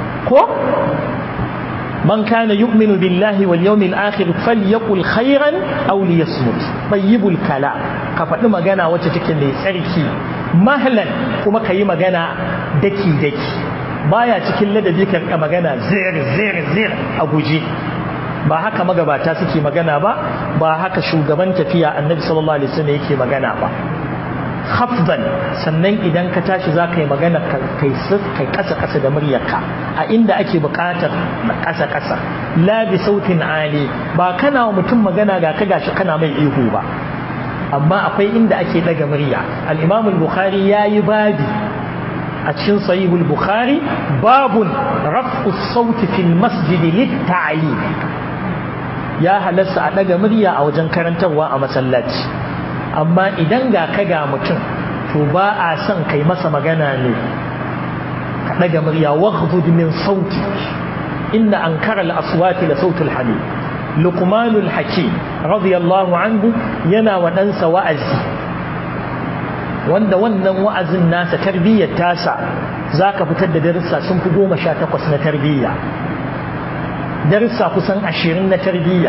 من كان يؤمن بالله واليوم الآخر فليقل خيرا أو ليصمت طيب الكلام كفت مغانا وتتكن لسركي مهلا كما كي مغانا دكي دكي baya cikin ladabi ka magana zir zir zir a guje ba haka magabata suke magana ba ba haka shugaban tafiya annabi sallallahu alaihi wasallam yake magana ba khafdan sannan idan ka tashi za ka yi magana kai kai kasa kasa da muryarka a inda ake buƙatar kasa kasa la bi sautin ali ba kana wa mutum magana ga ka gashi kana mai ihu ba amma akwai inda ake daga murya al-imam al-bukhari yayi babi a cikin sahihul bukhari babun raf'u sauti fil masjid lit-ta'lim ya halasta a ɗaga murya a wajen karantarwa a masallaci amma idan ga ka ga mutum to ba a son kai masa magana ne ka ɗaga murya waghdud min sauti inna ankara al-aswati la sautul hamid luqmanul hakim radiyallahu anhu yana wa ɗansa wa'azi wanda wannan wa'azin nasa tarbiyyar tasa za ka fitar da darussa sun fi goma sha takwas na tarbiyya darussa kusan ashirin na tarbiyya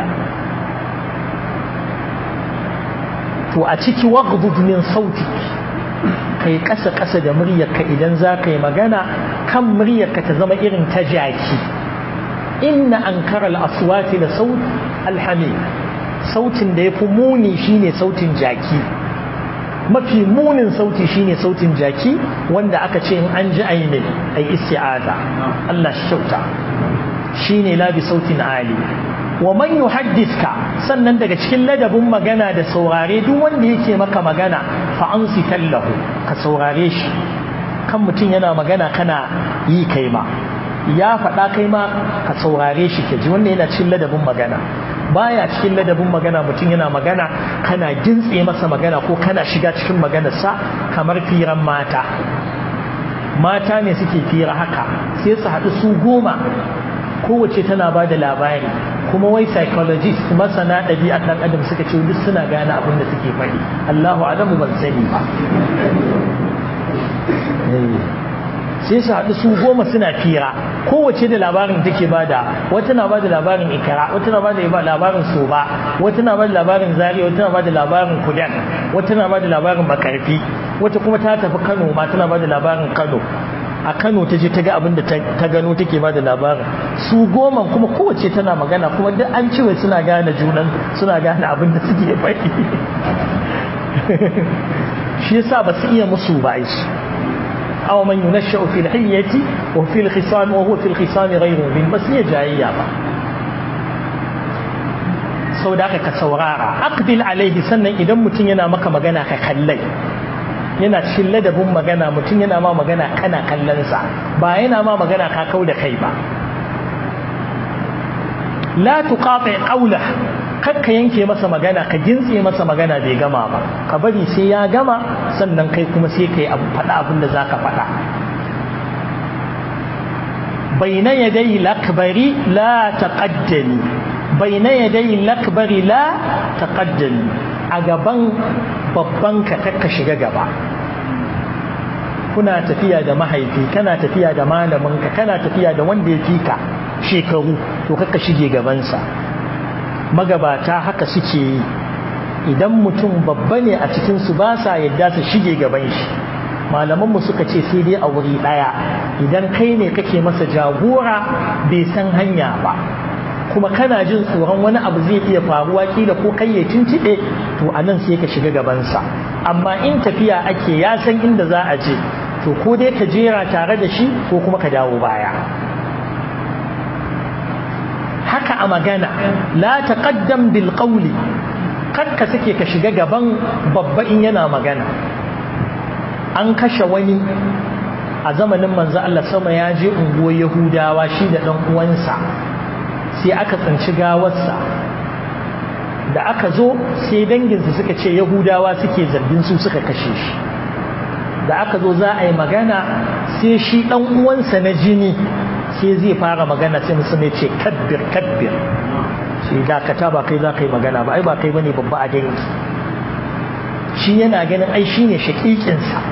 to a ciki waghdud min sauti kai ƙasa ƙasa da muryarka idan za ka yi magana kan muryarka ta zama irin ta jaki inna ankara al-aswati da saut alhamid sautin da ya fi muni shine sautin jaki mafi munin sauti shine sautin jaki wanda aka ce in an ji ai ne ai isti'aza Allah shi kyauta shine labi sautin ali wa man yuhaddithka sannan daga cikin ladabin magana da saurare duk wanda yake maka magana fa ansi tallahu ka saurare shi kan mutum yana magana kana yi kai ma ya faɗa kai ma ka saurare shi ke ji wanda yana cikin ladabin magana baya cikin ladabin magana mutum yana magana kana gintse masa magana ko kana shiga cikin maganarsa kamar firan mata mata ne suke fira haka sai su haɗu su goma kowace tana ba da labari kuma wai psychologist masana ɗabi'ar ɗan adam suka ce duk suna gane abin da suke faɗi Allahu alamu ban sani ba sai su haɗu su goma suna fira kowace da labarin take bada wata na bada labarin ikara wata na bada labarin soba wata na bada labarin zari wata na bada labarin kudan wata na bada labarin makarfi wata kuma ta tafi kano ma tana bada labarin kano a kano ta je ta ga abin da ta gano take bada labarin su goma kuma kowace tana magana kuma duk an ce suna gane junan suna gane abin da suke faɗi shi yasa ba su iya musu ba shi أو من ينشأ في الحية وفي الخصام وهو في الخصام غير مبين بس هي جاية sau da aka ka saurara aqbil alaihi sannan idan mutum yana maka magana ka kallai yana cikin ladabin magana mutum yana ma magana kana kallonsa ba yana ma magana ka kau da kai ba la tuqati qawla kakka yanke masa magana ka gintse masa magana bai gama ba ka bari sai ya gama sannan kai kuma sai kai abu faɗa abin da zaka faɗa baina yadai lakbari la taqaddami baina yadai lakbari la taqaddami a gaban babban ka kakka shiga gaba kuna tafiya da mahaifi kana tafiya da malaminka kana tafiya da wanda ya fika shekaru to kakka shige gabansa magabata haka suke yi idan mutum babba ne a cikinsu ba sa yadda su shige gaban shi malamanmu suka ce sai dai a wuri ɗaya idan kai ne kake masa jagora bai san hanya ba kuma kana jin tsoron wani abu zai iya faruwa kila ko kai ya tuntuɓe to a nan sai ka shiga gabansa amma in tafiya ake ya san inda za a je to ko dai ka jera tare da shi ko kuma ka dawo baya haka a magana la taqaddam bil qawli kakka sake ka shiga gaban babba in yana magana an kashe wani a zamanin manzo Allah sama ya je unguwar Yahudawa shi da dan uwansa sai aka tsinci gawarsa da aka zo sai danginsu suka ce Yahudawa suke zargin su suka kashe shi da aka zo za a yi magana sai shi dan uwansa na jini sai zai fara magana sai musulmi ce kabbir kabbir sai dakata ba kai za ka yi magana ba ai ba kai bane babba a dangi shi yana ganin ai shine shakikinsa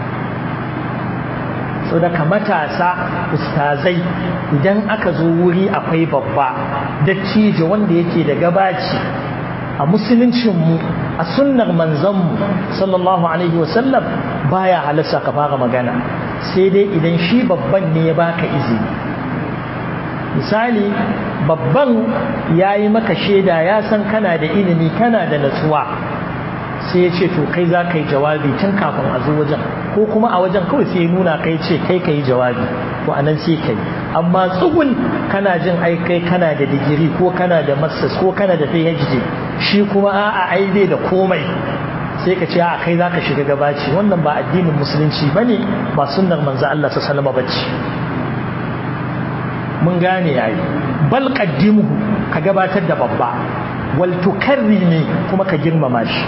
so daga matasa ustazai idan aka zo wuri akwai babba dattijo wanda yake da gabaci a musuluncinmu a sunnar manzanmu sallallahu alaihi wasallam baya halasta ka fara magana sai dai idan shi babban ne ya baka izini misali babban ya yi maka shaida ya san kana da ilimi kana da natsuwa sai ya ce to kai za ka yi jawabi tun kafin a zo wajen ko kuma a wajen kawai sai ya nuna kai ce kai ka yi jawabi to anan sai kai amma tsugun kana jin ai kai kana da digiri ko kana da masters ko kana da phd shi kuma a'a ai bai da komai sai ka ce a kai za ka shiga gabaci wannan ba addinin musulunci ba ne ba sunnar manzo Allah ta salama ba ce mun gane yayi bal qaddimuhu ka gabatar da babba wal tukarrimi kuma ka girmama shi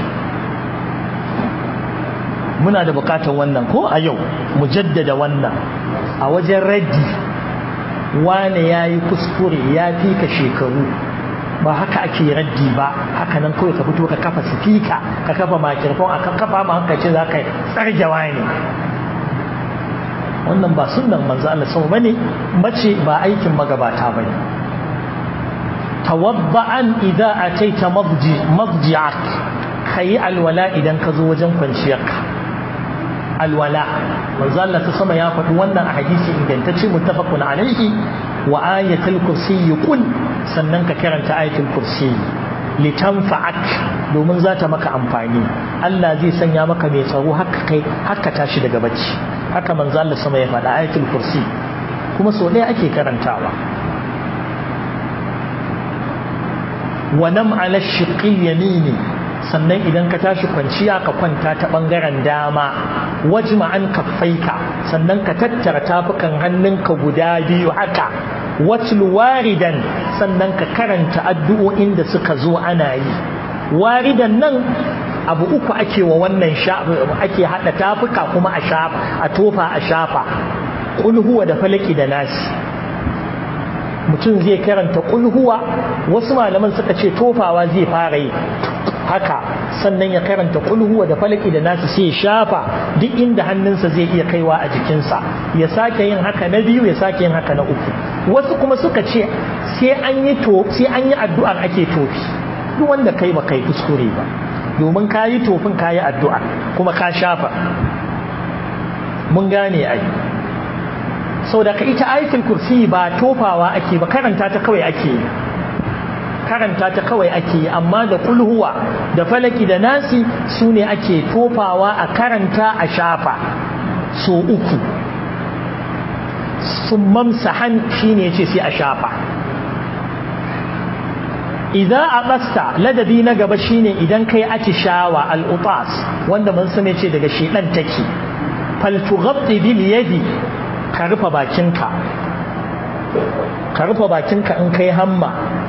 muna da bukatar wannan ko a yau mu jaddada wannan a wajen raddi wane ya yi kuskure ya fi ka shekaru ba haka ake raddi ba haka nan kawai ka fito ka kafa sifika ka kafa makirfon a kan kafa ma hankaci za ka tsarjawa ne wannan ba sunan manzo Allah sama bane mace ba aikin magabata bane tawabba'an idza ataita madji madji'ak kai alwala idan ka zo wajen kwanciyarka alwala manzo Allah ta sama ya faɗi wannan a hadisi ingantacce muttafaqun alaihi wa ayatul kursi qul sannan ka karanta ayatul kursi litanfa'ak domin za ta maka amfani Allah zai sanya maka mai tsaro haka kai haka tashi daga bacci haka manzo Allah sama ya faɗa ayatul kursi kuma so ɗaya ake karantawa wa nam ala shiqil yamini sannan idan ka tashi kwanciya ka kwanta ta bangaren dama wajma an kaffaika sannan ka tattara tafukan hannunka guda biyu haka watlu waridan sannan ka karanta addu'o'in da suka zo ana yi waridan nan abu uku ake wa wannan ake hada tafuka kuma a shafa a tofa a shafa kulhuwa da falaki da nasi mutum zai karanta kulhuwa wasu malaman suka ce tofawa zai fara yi haka sannan ya karanta kulhuwa da falaki da nasu sai shafa duk inda hannunsa zai iya kaiwa a jikinsa ya sake yin haka na biyu ya sake yin haka na uku wasu kuma suka ce sai an yi to sai an yi addu'ar ake tofi duk wanda kai ba kai kuskure ba domin ka yi tofin ka yi addu'a kuma ka shafa mun gane ai sau da ka ita ayatul kursi ba tofawa ake ba karanta ta kawai ake yi karanta ta kawai ake yi amma da kulhuwa da falaki da nasi su ne ake tofawa a karanta a shafa so uku sun mamsahan shi ne ce sai a shafa idan a ƙasta ladabi na gaba shine idan kai atishawa al'utas wanda mun sani ce daga shedan take faltughatti bil yadi ka rufe bakinka ka rufe bakinka in kai hamma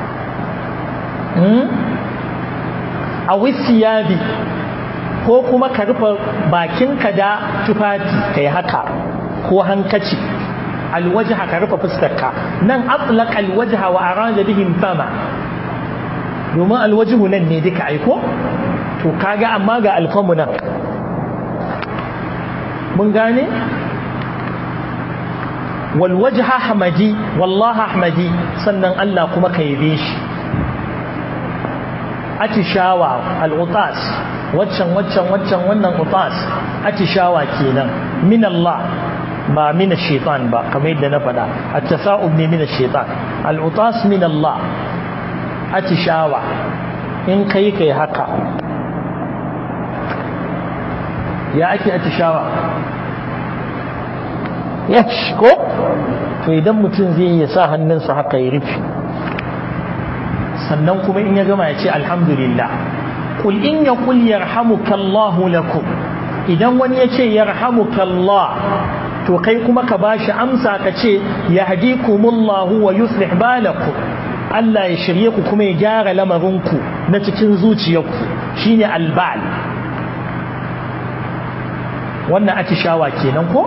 a wisiyabi ko kuma ka rufe bakinka da tufafi kai haka ko hankaci alwajha ka rufe fuskarka nan atlaq alwajha wa arada bihim fama domin alwajihu nan ne duka aiko to kaga amma ga alfamu nan mun gane walwajha hamadi wallahi ahmadi sannan Allah kuma ka yabe shi atishawa al-utas waccan waccan waccan wannan utas atishawa kenan min Allah ba min ash-shaytan ba kamar yadda na faɗa at-tasa'ub ne min ash-shaytan al-utas min Allah atishawa in kai kai haka ya ake atishawa ya ko to idan mutum zai ya sa hannunsa haka ya rufe sannan kuma in ya gama ya ce alhamdulillah kul in ya kul yarhamukallahu lakum idan wani ya ce yarhamukallah to kai kuma ka bashi amsa ka ce yahdikumullahu wa yuslih balakum Allah ya shirye ku kuma ya gyara lamarinku na cikin zuciyarku shine albal wannan atishawa kenan ko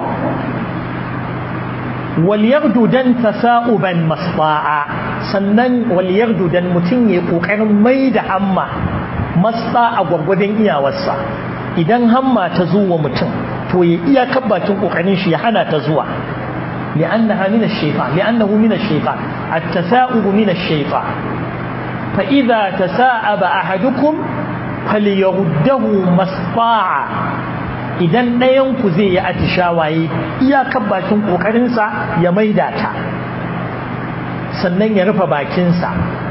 wal dan tasa'uban masfa'a sannan wal dan mutum ya kokarin mai da hamma masfa a gwargwadon iyawarsa idan hamma ta zo wa mutum to ya iya bakin kokarin shi ya hana ta zuwa لأنها من الشيطان لأنه من الشيطان التثاؤب من الشيطان فإذا تثاءب أحدكم فليرده مستطاع idan ɗayanku zai yi atishawaye iyakar bakin ƙoƙarinsa ya maida ta sannan ya rufe bakinsa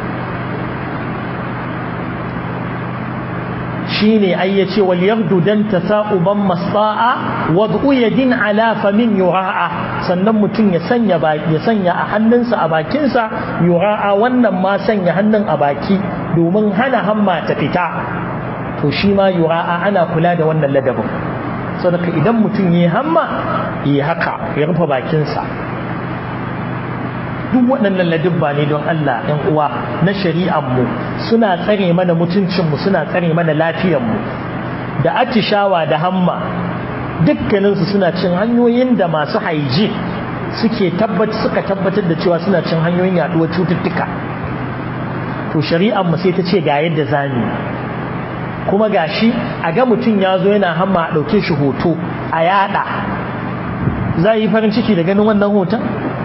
shine ai yace wal yabdu dan tasauban masta'a wad'u yadin ala famin yura'a sannan mutum ya sanya ya sanya a hannunsa a bakinsa yura'a wannan ma sanya hannun a baki domin hana hamma ta fita to shi ma yura'a ana kula da wannan ladabin saboda idan mutum yi hamma yi haka ya rufe bakinsa duk waɗannan ladubba ne don Allah ɗan uwa na shari'anmu suna tsare mana mutuncinmu suna tsare mana lafiyanmu da atishawa da hamma dukkaninsu suna cin hanyoyin da masu haiji suke tabbat suka tabbatar da cewa suna cin hanyoyin yaduwar cututtuka to shari'anmu sai ta ce ga yadda zamu kuma gashi a ga mutum ya zo yana hamma a ɗauke shi hoto a yada za yi farin ciki da ganin wannan hoton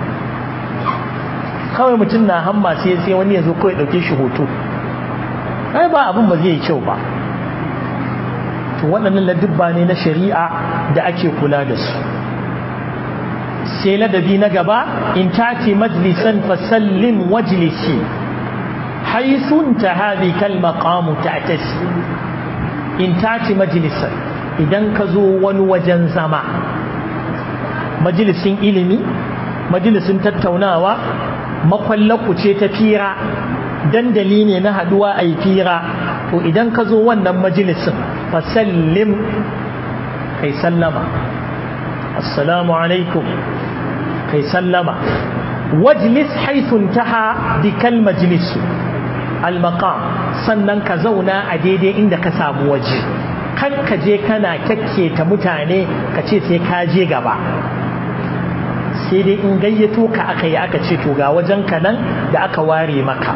kawai mutum na hamma sai sai wani ya zo kawai ɗauke shi hoto ai ba abin ba zai yi kyau ba to waɗannan ladubba ne na shari'a da ake kula da su sai ladabi na gaba in tati majlisan fasallin wajlisi haisun ta haɗi kalmakamu ta tasi in tati majlisan idan ka zo wani wajen zama majalisin ilimi majalisin tattaunawa makwallaku ce ta fira dandali ne na haduwa a yi fira to idan ka zo wannan majalisin fasallim kai sallama assalamu alaikum kai sallama wajlis haithun taha bikal majlisu almaqam sannan ka zauna a daidai inda ka samu waje kan ka je kana kyakketa mutane ka ce sai ka je gaba sai dai in gayyato ka aka yi aka ce to ga wajen ka nan da aka ware maka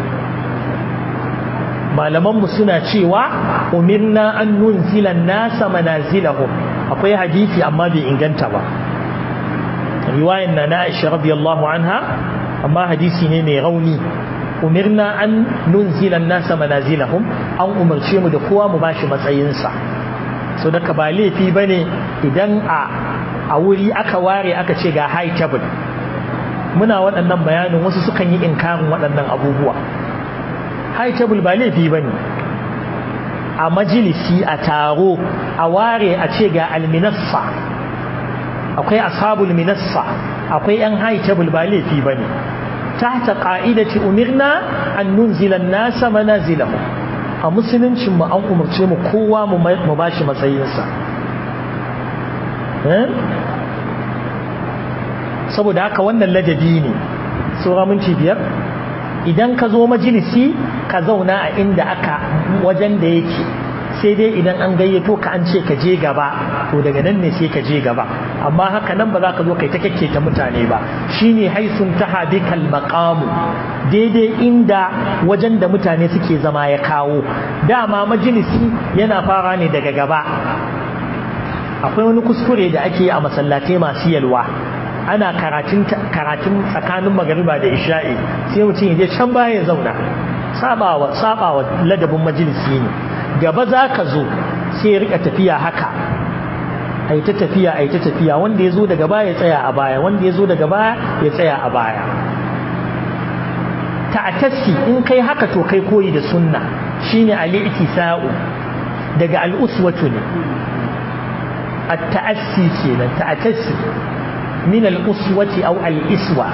malamanmu suna cewa umirna an nunzila nasa manazilahum akwai hadisi amma bai inganta ba riwayan na na Aisha radiyallahu anha amma hadisi ne mai rauni umirna an nunzila nasa manazilahum an umarce mu da kowa mu bashi matsayinsa so daga ba laifi bane idan a a wuri aka ware aka ce ga high table muna waɗannan bayanin wasu sukan yi inkarin waɗannan abubuwa high table ba laifi bane a majalisi a taro a ware a ce ga alminassa akwai ashabul minassa akwai yan high table ba laifi bane tahta qa'idati umirna an nunzila an-nasa manazilahum a musuluncin mu an umarce mu kowa mu bashi matsayinsa saboda haka wannan ladabi ne saura minti biyar idan ka zo majalisi ka zauna a inda aka wajen da yake sai dai idan an gayyato ka an ce ka je gaba to daga nan ne sai ka je gaba amma haka nan ba za ka zo kai ta ta mutane ba shine haisun taha bikal maqamu daidai inda wajen da mutane suke zama ya kawo dama majalisi yana fara ne daga gaba akwai wani kuskure da ake a masallatai masu yalwa ana karatun karatun tsakanin magariba da isha'i sai mutum ya je can baya ya zauna sabawa sabawa ladabin majalisi ne gaba za ka zo sai ya rika tafiya haka ai ta tafiya ai ta tafiya wanda ya zo daga baya ya tsaya a baya wanda ya zo daga baya ya tsaya a baya ta'atassi in kai haka to kai koyi da sunna shine al-i'tisa'u daga al-uswatu ne at-ta'assi kenan ta'atassi min al-uswati aw al-iswa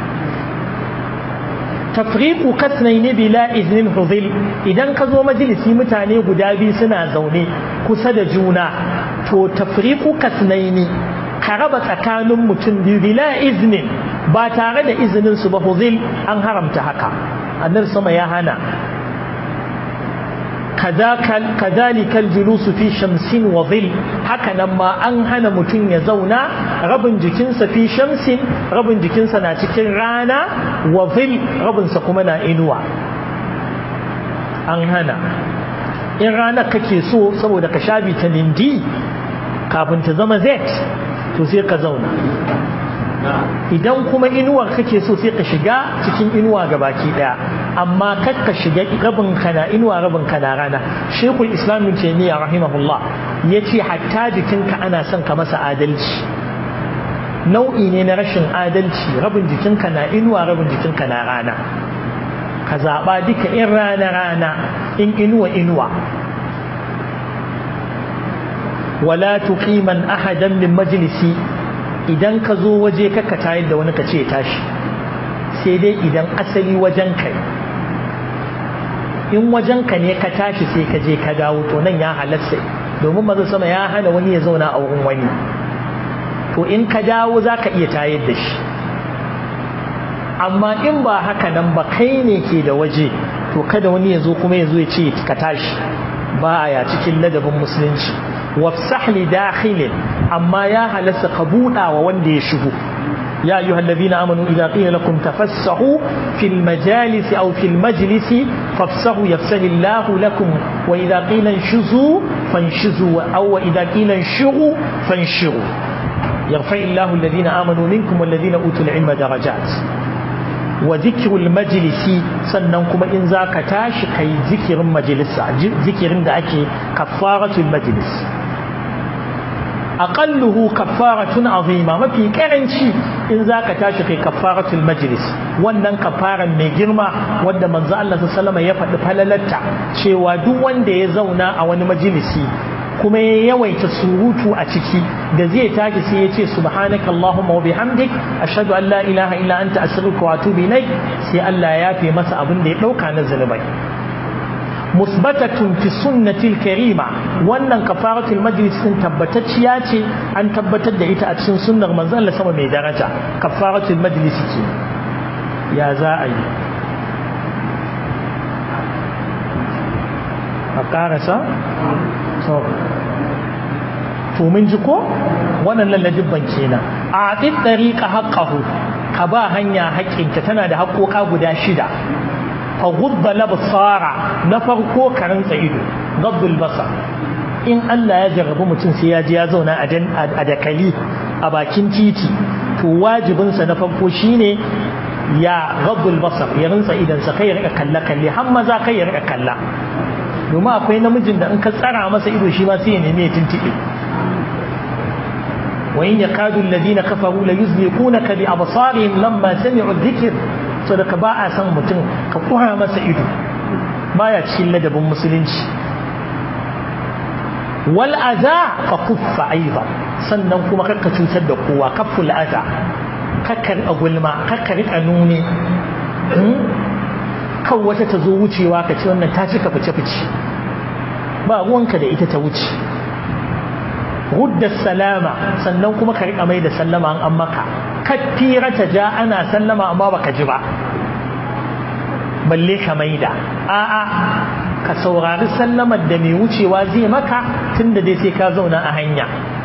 tafriqu kasnayn bila iznin hudhil idan ka zo majalisi mutane guda biyu suna zaune kusa da juna to tafriqu kasnayn ka raba tsakanin mutum biyu bila iznin ba tare da izinin su ba hudhil an haramta haka annabi sama ya hana كذلك الجلوس في شمس وظل هكذا ما an hana mutum ya zauna rabin jikinsa fi shamsin rabin jikinsa na cikin rana wa zil rabinsa kuma na inuwa an hana in ranar kake so saboda ka sha vitamin D kafin ta zama Z to sai ka zauna idan kuma inuwar kake so sai ka shiga cikin inuwa ga baki daya amma kar ka shiga rabin kana inuwa rabin kana rana shekul islam ibn taymiya rahimahullah yace hatta jikinka ana son ka masa adalci nau'i ne na rashin adalci rabin jikinka na inuwa rabin jikinka na rana ka zaba duka in rana rana in inuwa inuwa wala tuqiman ahadan min majlisi idan ka zo waje kaka tayar da wani ka ce tashi sai dai idan asali wajen kai in wajen ka ne ka tashi sai ka je ka dawo to nan ya halatta domin maza sama ya hana wani ya zauna a wurin wani to in ka dawo za ka iya tayar da shi amma in ba haka nan ba kai ne ke da waje to kada wani ya zo kuma ya zo ya ce ka tashi ba ya cikin ladabin musulunci wafsah li dakhilin amma ya halasta ka buɗa wa wanda ya shigo يا أيها الذين آمنوا إذا قيل لكم تفسحوا في المجالس أو في المجلس فافسحوا يفسح الله لكم وإذا قيل انشزوا فانشزوا أو إذا قيل انشروا فانشروا يرفع الله الذين آمنوا منكم والذين أوتوا العلم درجات وذكر المجلس سننكم إن ذاك تاش كي ذكر مجلس ذكر عندك كفارة المجلس aqalluhu kaffaratun azima mafi karanci in zaka tashi kai kaffaratul majlis wannan kafaran mai girma wanda manzo Allah sallallahu alaihi ya faɗi falalarta cewa duk wanda ya zauna a wani majalisi kuma ya yawaita surutu a ciki da zai tashi sai ya ce subhanaka allahumma wa bihamdik ashhadu an la ilaha illa anta astaghfiruka wa atubu ilaik sai Allah ya yafe masa abin da ya dauka na zanubai musbatatun fi sunnatil karima wannan kafaratul majlis din tabbatacciya ce an tabbatar da ita a cikin sunnar manzon Allah sama mai daraja kafaratul majlis ce ya za a yi a karasa so to mun ji ko wannan lalladibban kenan a ɗin ɗariƙa haƙƙahu ka ba hanya haƙƙinta tana da haƙƙoƙa guda shida فغض الابصار نفرقو كرنت ido غض البصر in Allah ya jarrabu mutum sai ya ji ya zauna a dakali a bakin titi to wajibinsa na farko shine ya ghaddul basar ya rinsa idansa kai ya rika kalla kalle har maza kai ya rika kalla domin akwai namijin da in ka tsara masa ido shi ma sai ya nemi ya tintibe wa in yakadu alladhina kafaru la yuzliqunaka bi absarihim lamma sami'u dhikr so da ka ba a san mutum ka kura masa ido baya cikin ladabin musulunci wal aza ka kuffa aiba sannan kuma kakka cutar da kowa kafful aza kakkar a gulma kakkar a nuni kan wata ta zo wucewa ka ce wannan ta cika fice fice ba ruwanka da ita ta wuce rudda salama sannan kuma ka riƙa mai da sallama an maka kattira ta ja ana sallama amma baka ji ba balle ka maida a'a ka saurari sallamar da mai wucewa zai maka tunda dai sai ka zauna a hanya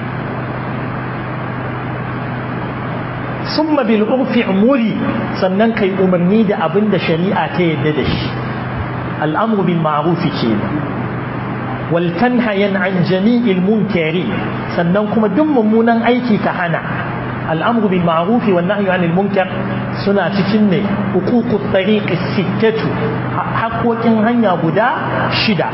summa bil urfi umuri sannan kai umarni da abin da shari'a ta yadda da shi al'amru bil ma'ruf kenan wal tanhayan an jami'il munkari sannan kuma duk mummunan aiki ka hana الأمر بالمعروف والنهي عن المنكر سنة تكني حقوق الطريق الستة حقوق هنيا بدا شدة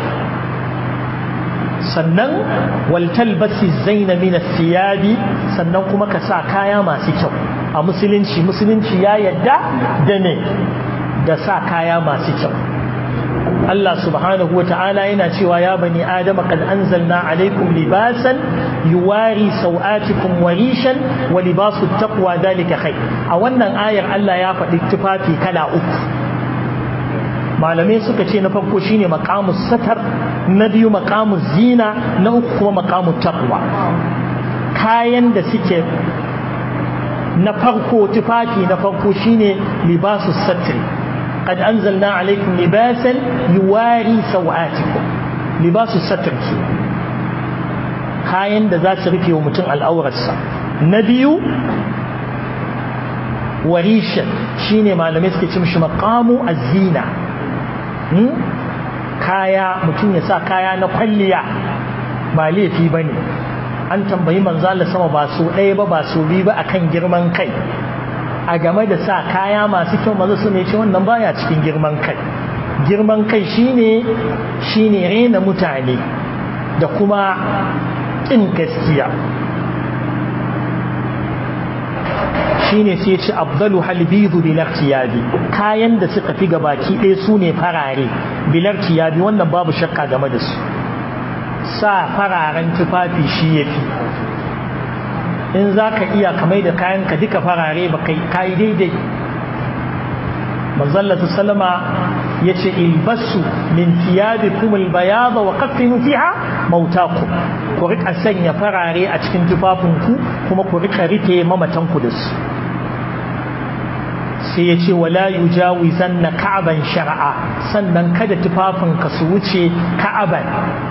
sannan waltalbasi zaina min thiyabi sannan kuma ka sa kaya masu kyau a musulunci musulunci ya yadda da ne da sa kaya masu kyau Allah subhanahu wa ta'ala yana cewa ya bani adama kad anzalna alaikum libasan yuwari sau'atikum wa rishan wa libasu taqwa dalika khair a wannan ayar Allah ya faɗi tufafi kala uku malamai suka ce na farko shine maqamus satar na biyu maqamus zina na uku kuma maqamut taqwa kayan da suke na farko tufafi na farko shine libasus satri قد أنزلنا عليكم لباسا يواري سوآتكم لباس الستر كي kayan da za su rufe wa mutum al'aurarsa na biyu warishan shine malamai suke cin shi makamu azina kaya mutum ya sa kaya na kwalliya ba laifi ba ne an tambayi manzala sama ba so ɗaya ba ba so biyu ba akan girman kai a game da sa kaya masu kyau maza su ne ce wannan baya cikin girman kai girman kai shine shine rena mutane da kuma kin gaskiya shine sai ce abdalu halbidu bilar tiyabi kayan da suka fi gabaki ɗaya su ne farare bilar tiyabi wannan babu shakka game da su sa fararen tufafi shi ya fi in za ka iya kamai da kayanka duka farare ba kai kayi daidai manzallatu salama ya ce ilbasu min tiyabi kumul bayada wa kaffinu fiha mautaku ku rika sanya farare a cikin tufafinku kuma ku rika rike mamatanku da su sai ya ce wala yujawizan na ka'aban shar'a sannan kada tufafinka su wuce ka'aban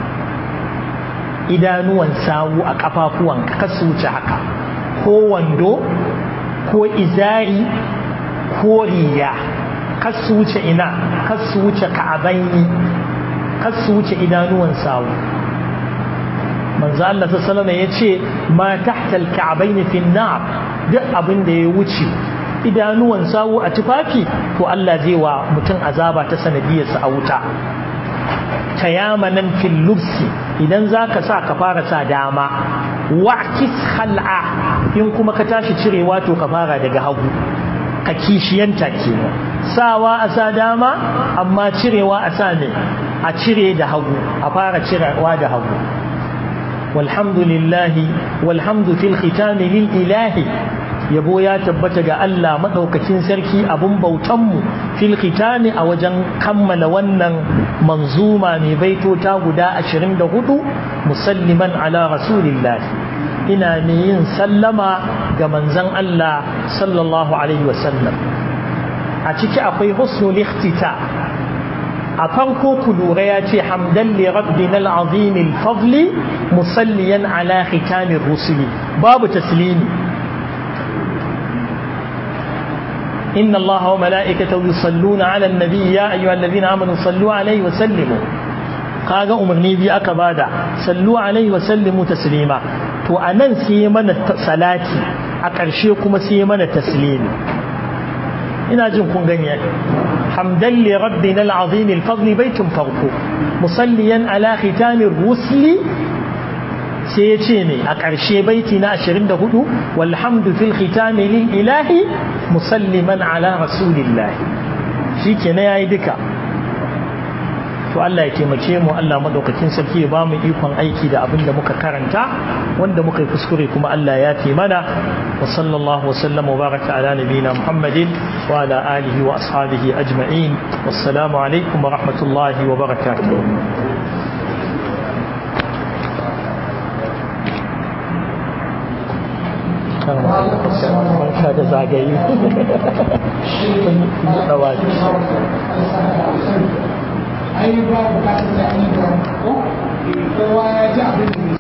idanuwan sawu a kafafuwanka ka su wuce haka ko wando ko izari ko riya ka su wuce ina ka su wuce ka'abaini ka su wuce idanuwan sawu manzo Allah sallallahu alaihi ya ce ma tahta al-ka'bayn fi an-nar duk abin da ya wuce idanuwan sawu a tufafi to Allah zai wa mutum azaba ta sanadiyarsa a wuta tayamanan fil lubsi idan zaka sa ka fara sa dama wa'kis khal'a in kuma ka tashi cirewa to ka fara daga hagu ka kishiyanta kenan sawa a sa dama amma cirewa a sa ne a cire da hagu a fara cirewa da hagu walhamdulillahi walhamdu fil khitami lil ilahi yabo ya tabbata ga Allah madaukakin sarki abun bautanmu fil khitami a wajen kammala wannan manzuma mai baitota guda 24 musalliman ala rasulillahi ina ne yin sallama ga manzon Allah sallallahu alaihi wasallam a ciki akwai husnul ikhtita a farko ku lura ya ce hamdan li rabbina al-azim al-fadli musalliyan ala khitamir rusuli babu taslimi إن الله وملائكته يصلون على النبي يا أيها الذين آمنوا صلوا عليه وسلموا kaga umarni biyu aka bada sallu alaihi wa sallimu taslima to anan sai mana salati a ƙarshe kuma sai mana taslimi ina jin kun gani hamdan li rabbina al-azim al-fadl baitun farko musalliyan ala khitamir rusli sai ya ce ne a ƙarshe baiti na 24 walhamdu fil khitami lil ilahi musalliman ala rasulillahi shi ke na yayi duka to Allah ya taimake mu Allah madaukakin sarki ya bamu ikon aiki da abin da muka karanta wanda muka yi kuskure kuma Allah ya fi mana wa sallallahu wa sallam wa baraka ala nabiyina Muhammadin wa ala alihi wa ashabihi ajma'in wassalamu alaikum wa rahmatullahi wa barakatuh barka da zagaye ai ba bukatar da ni ba ko kowa ya ji abin da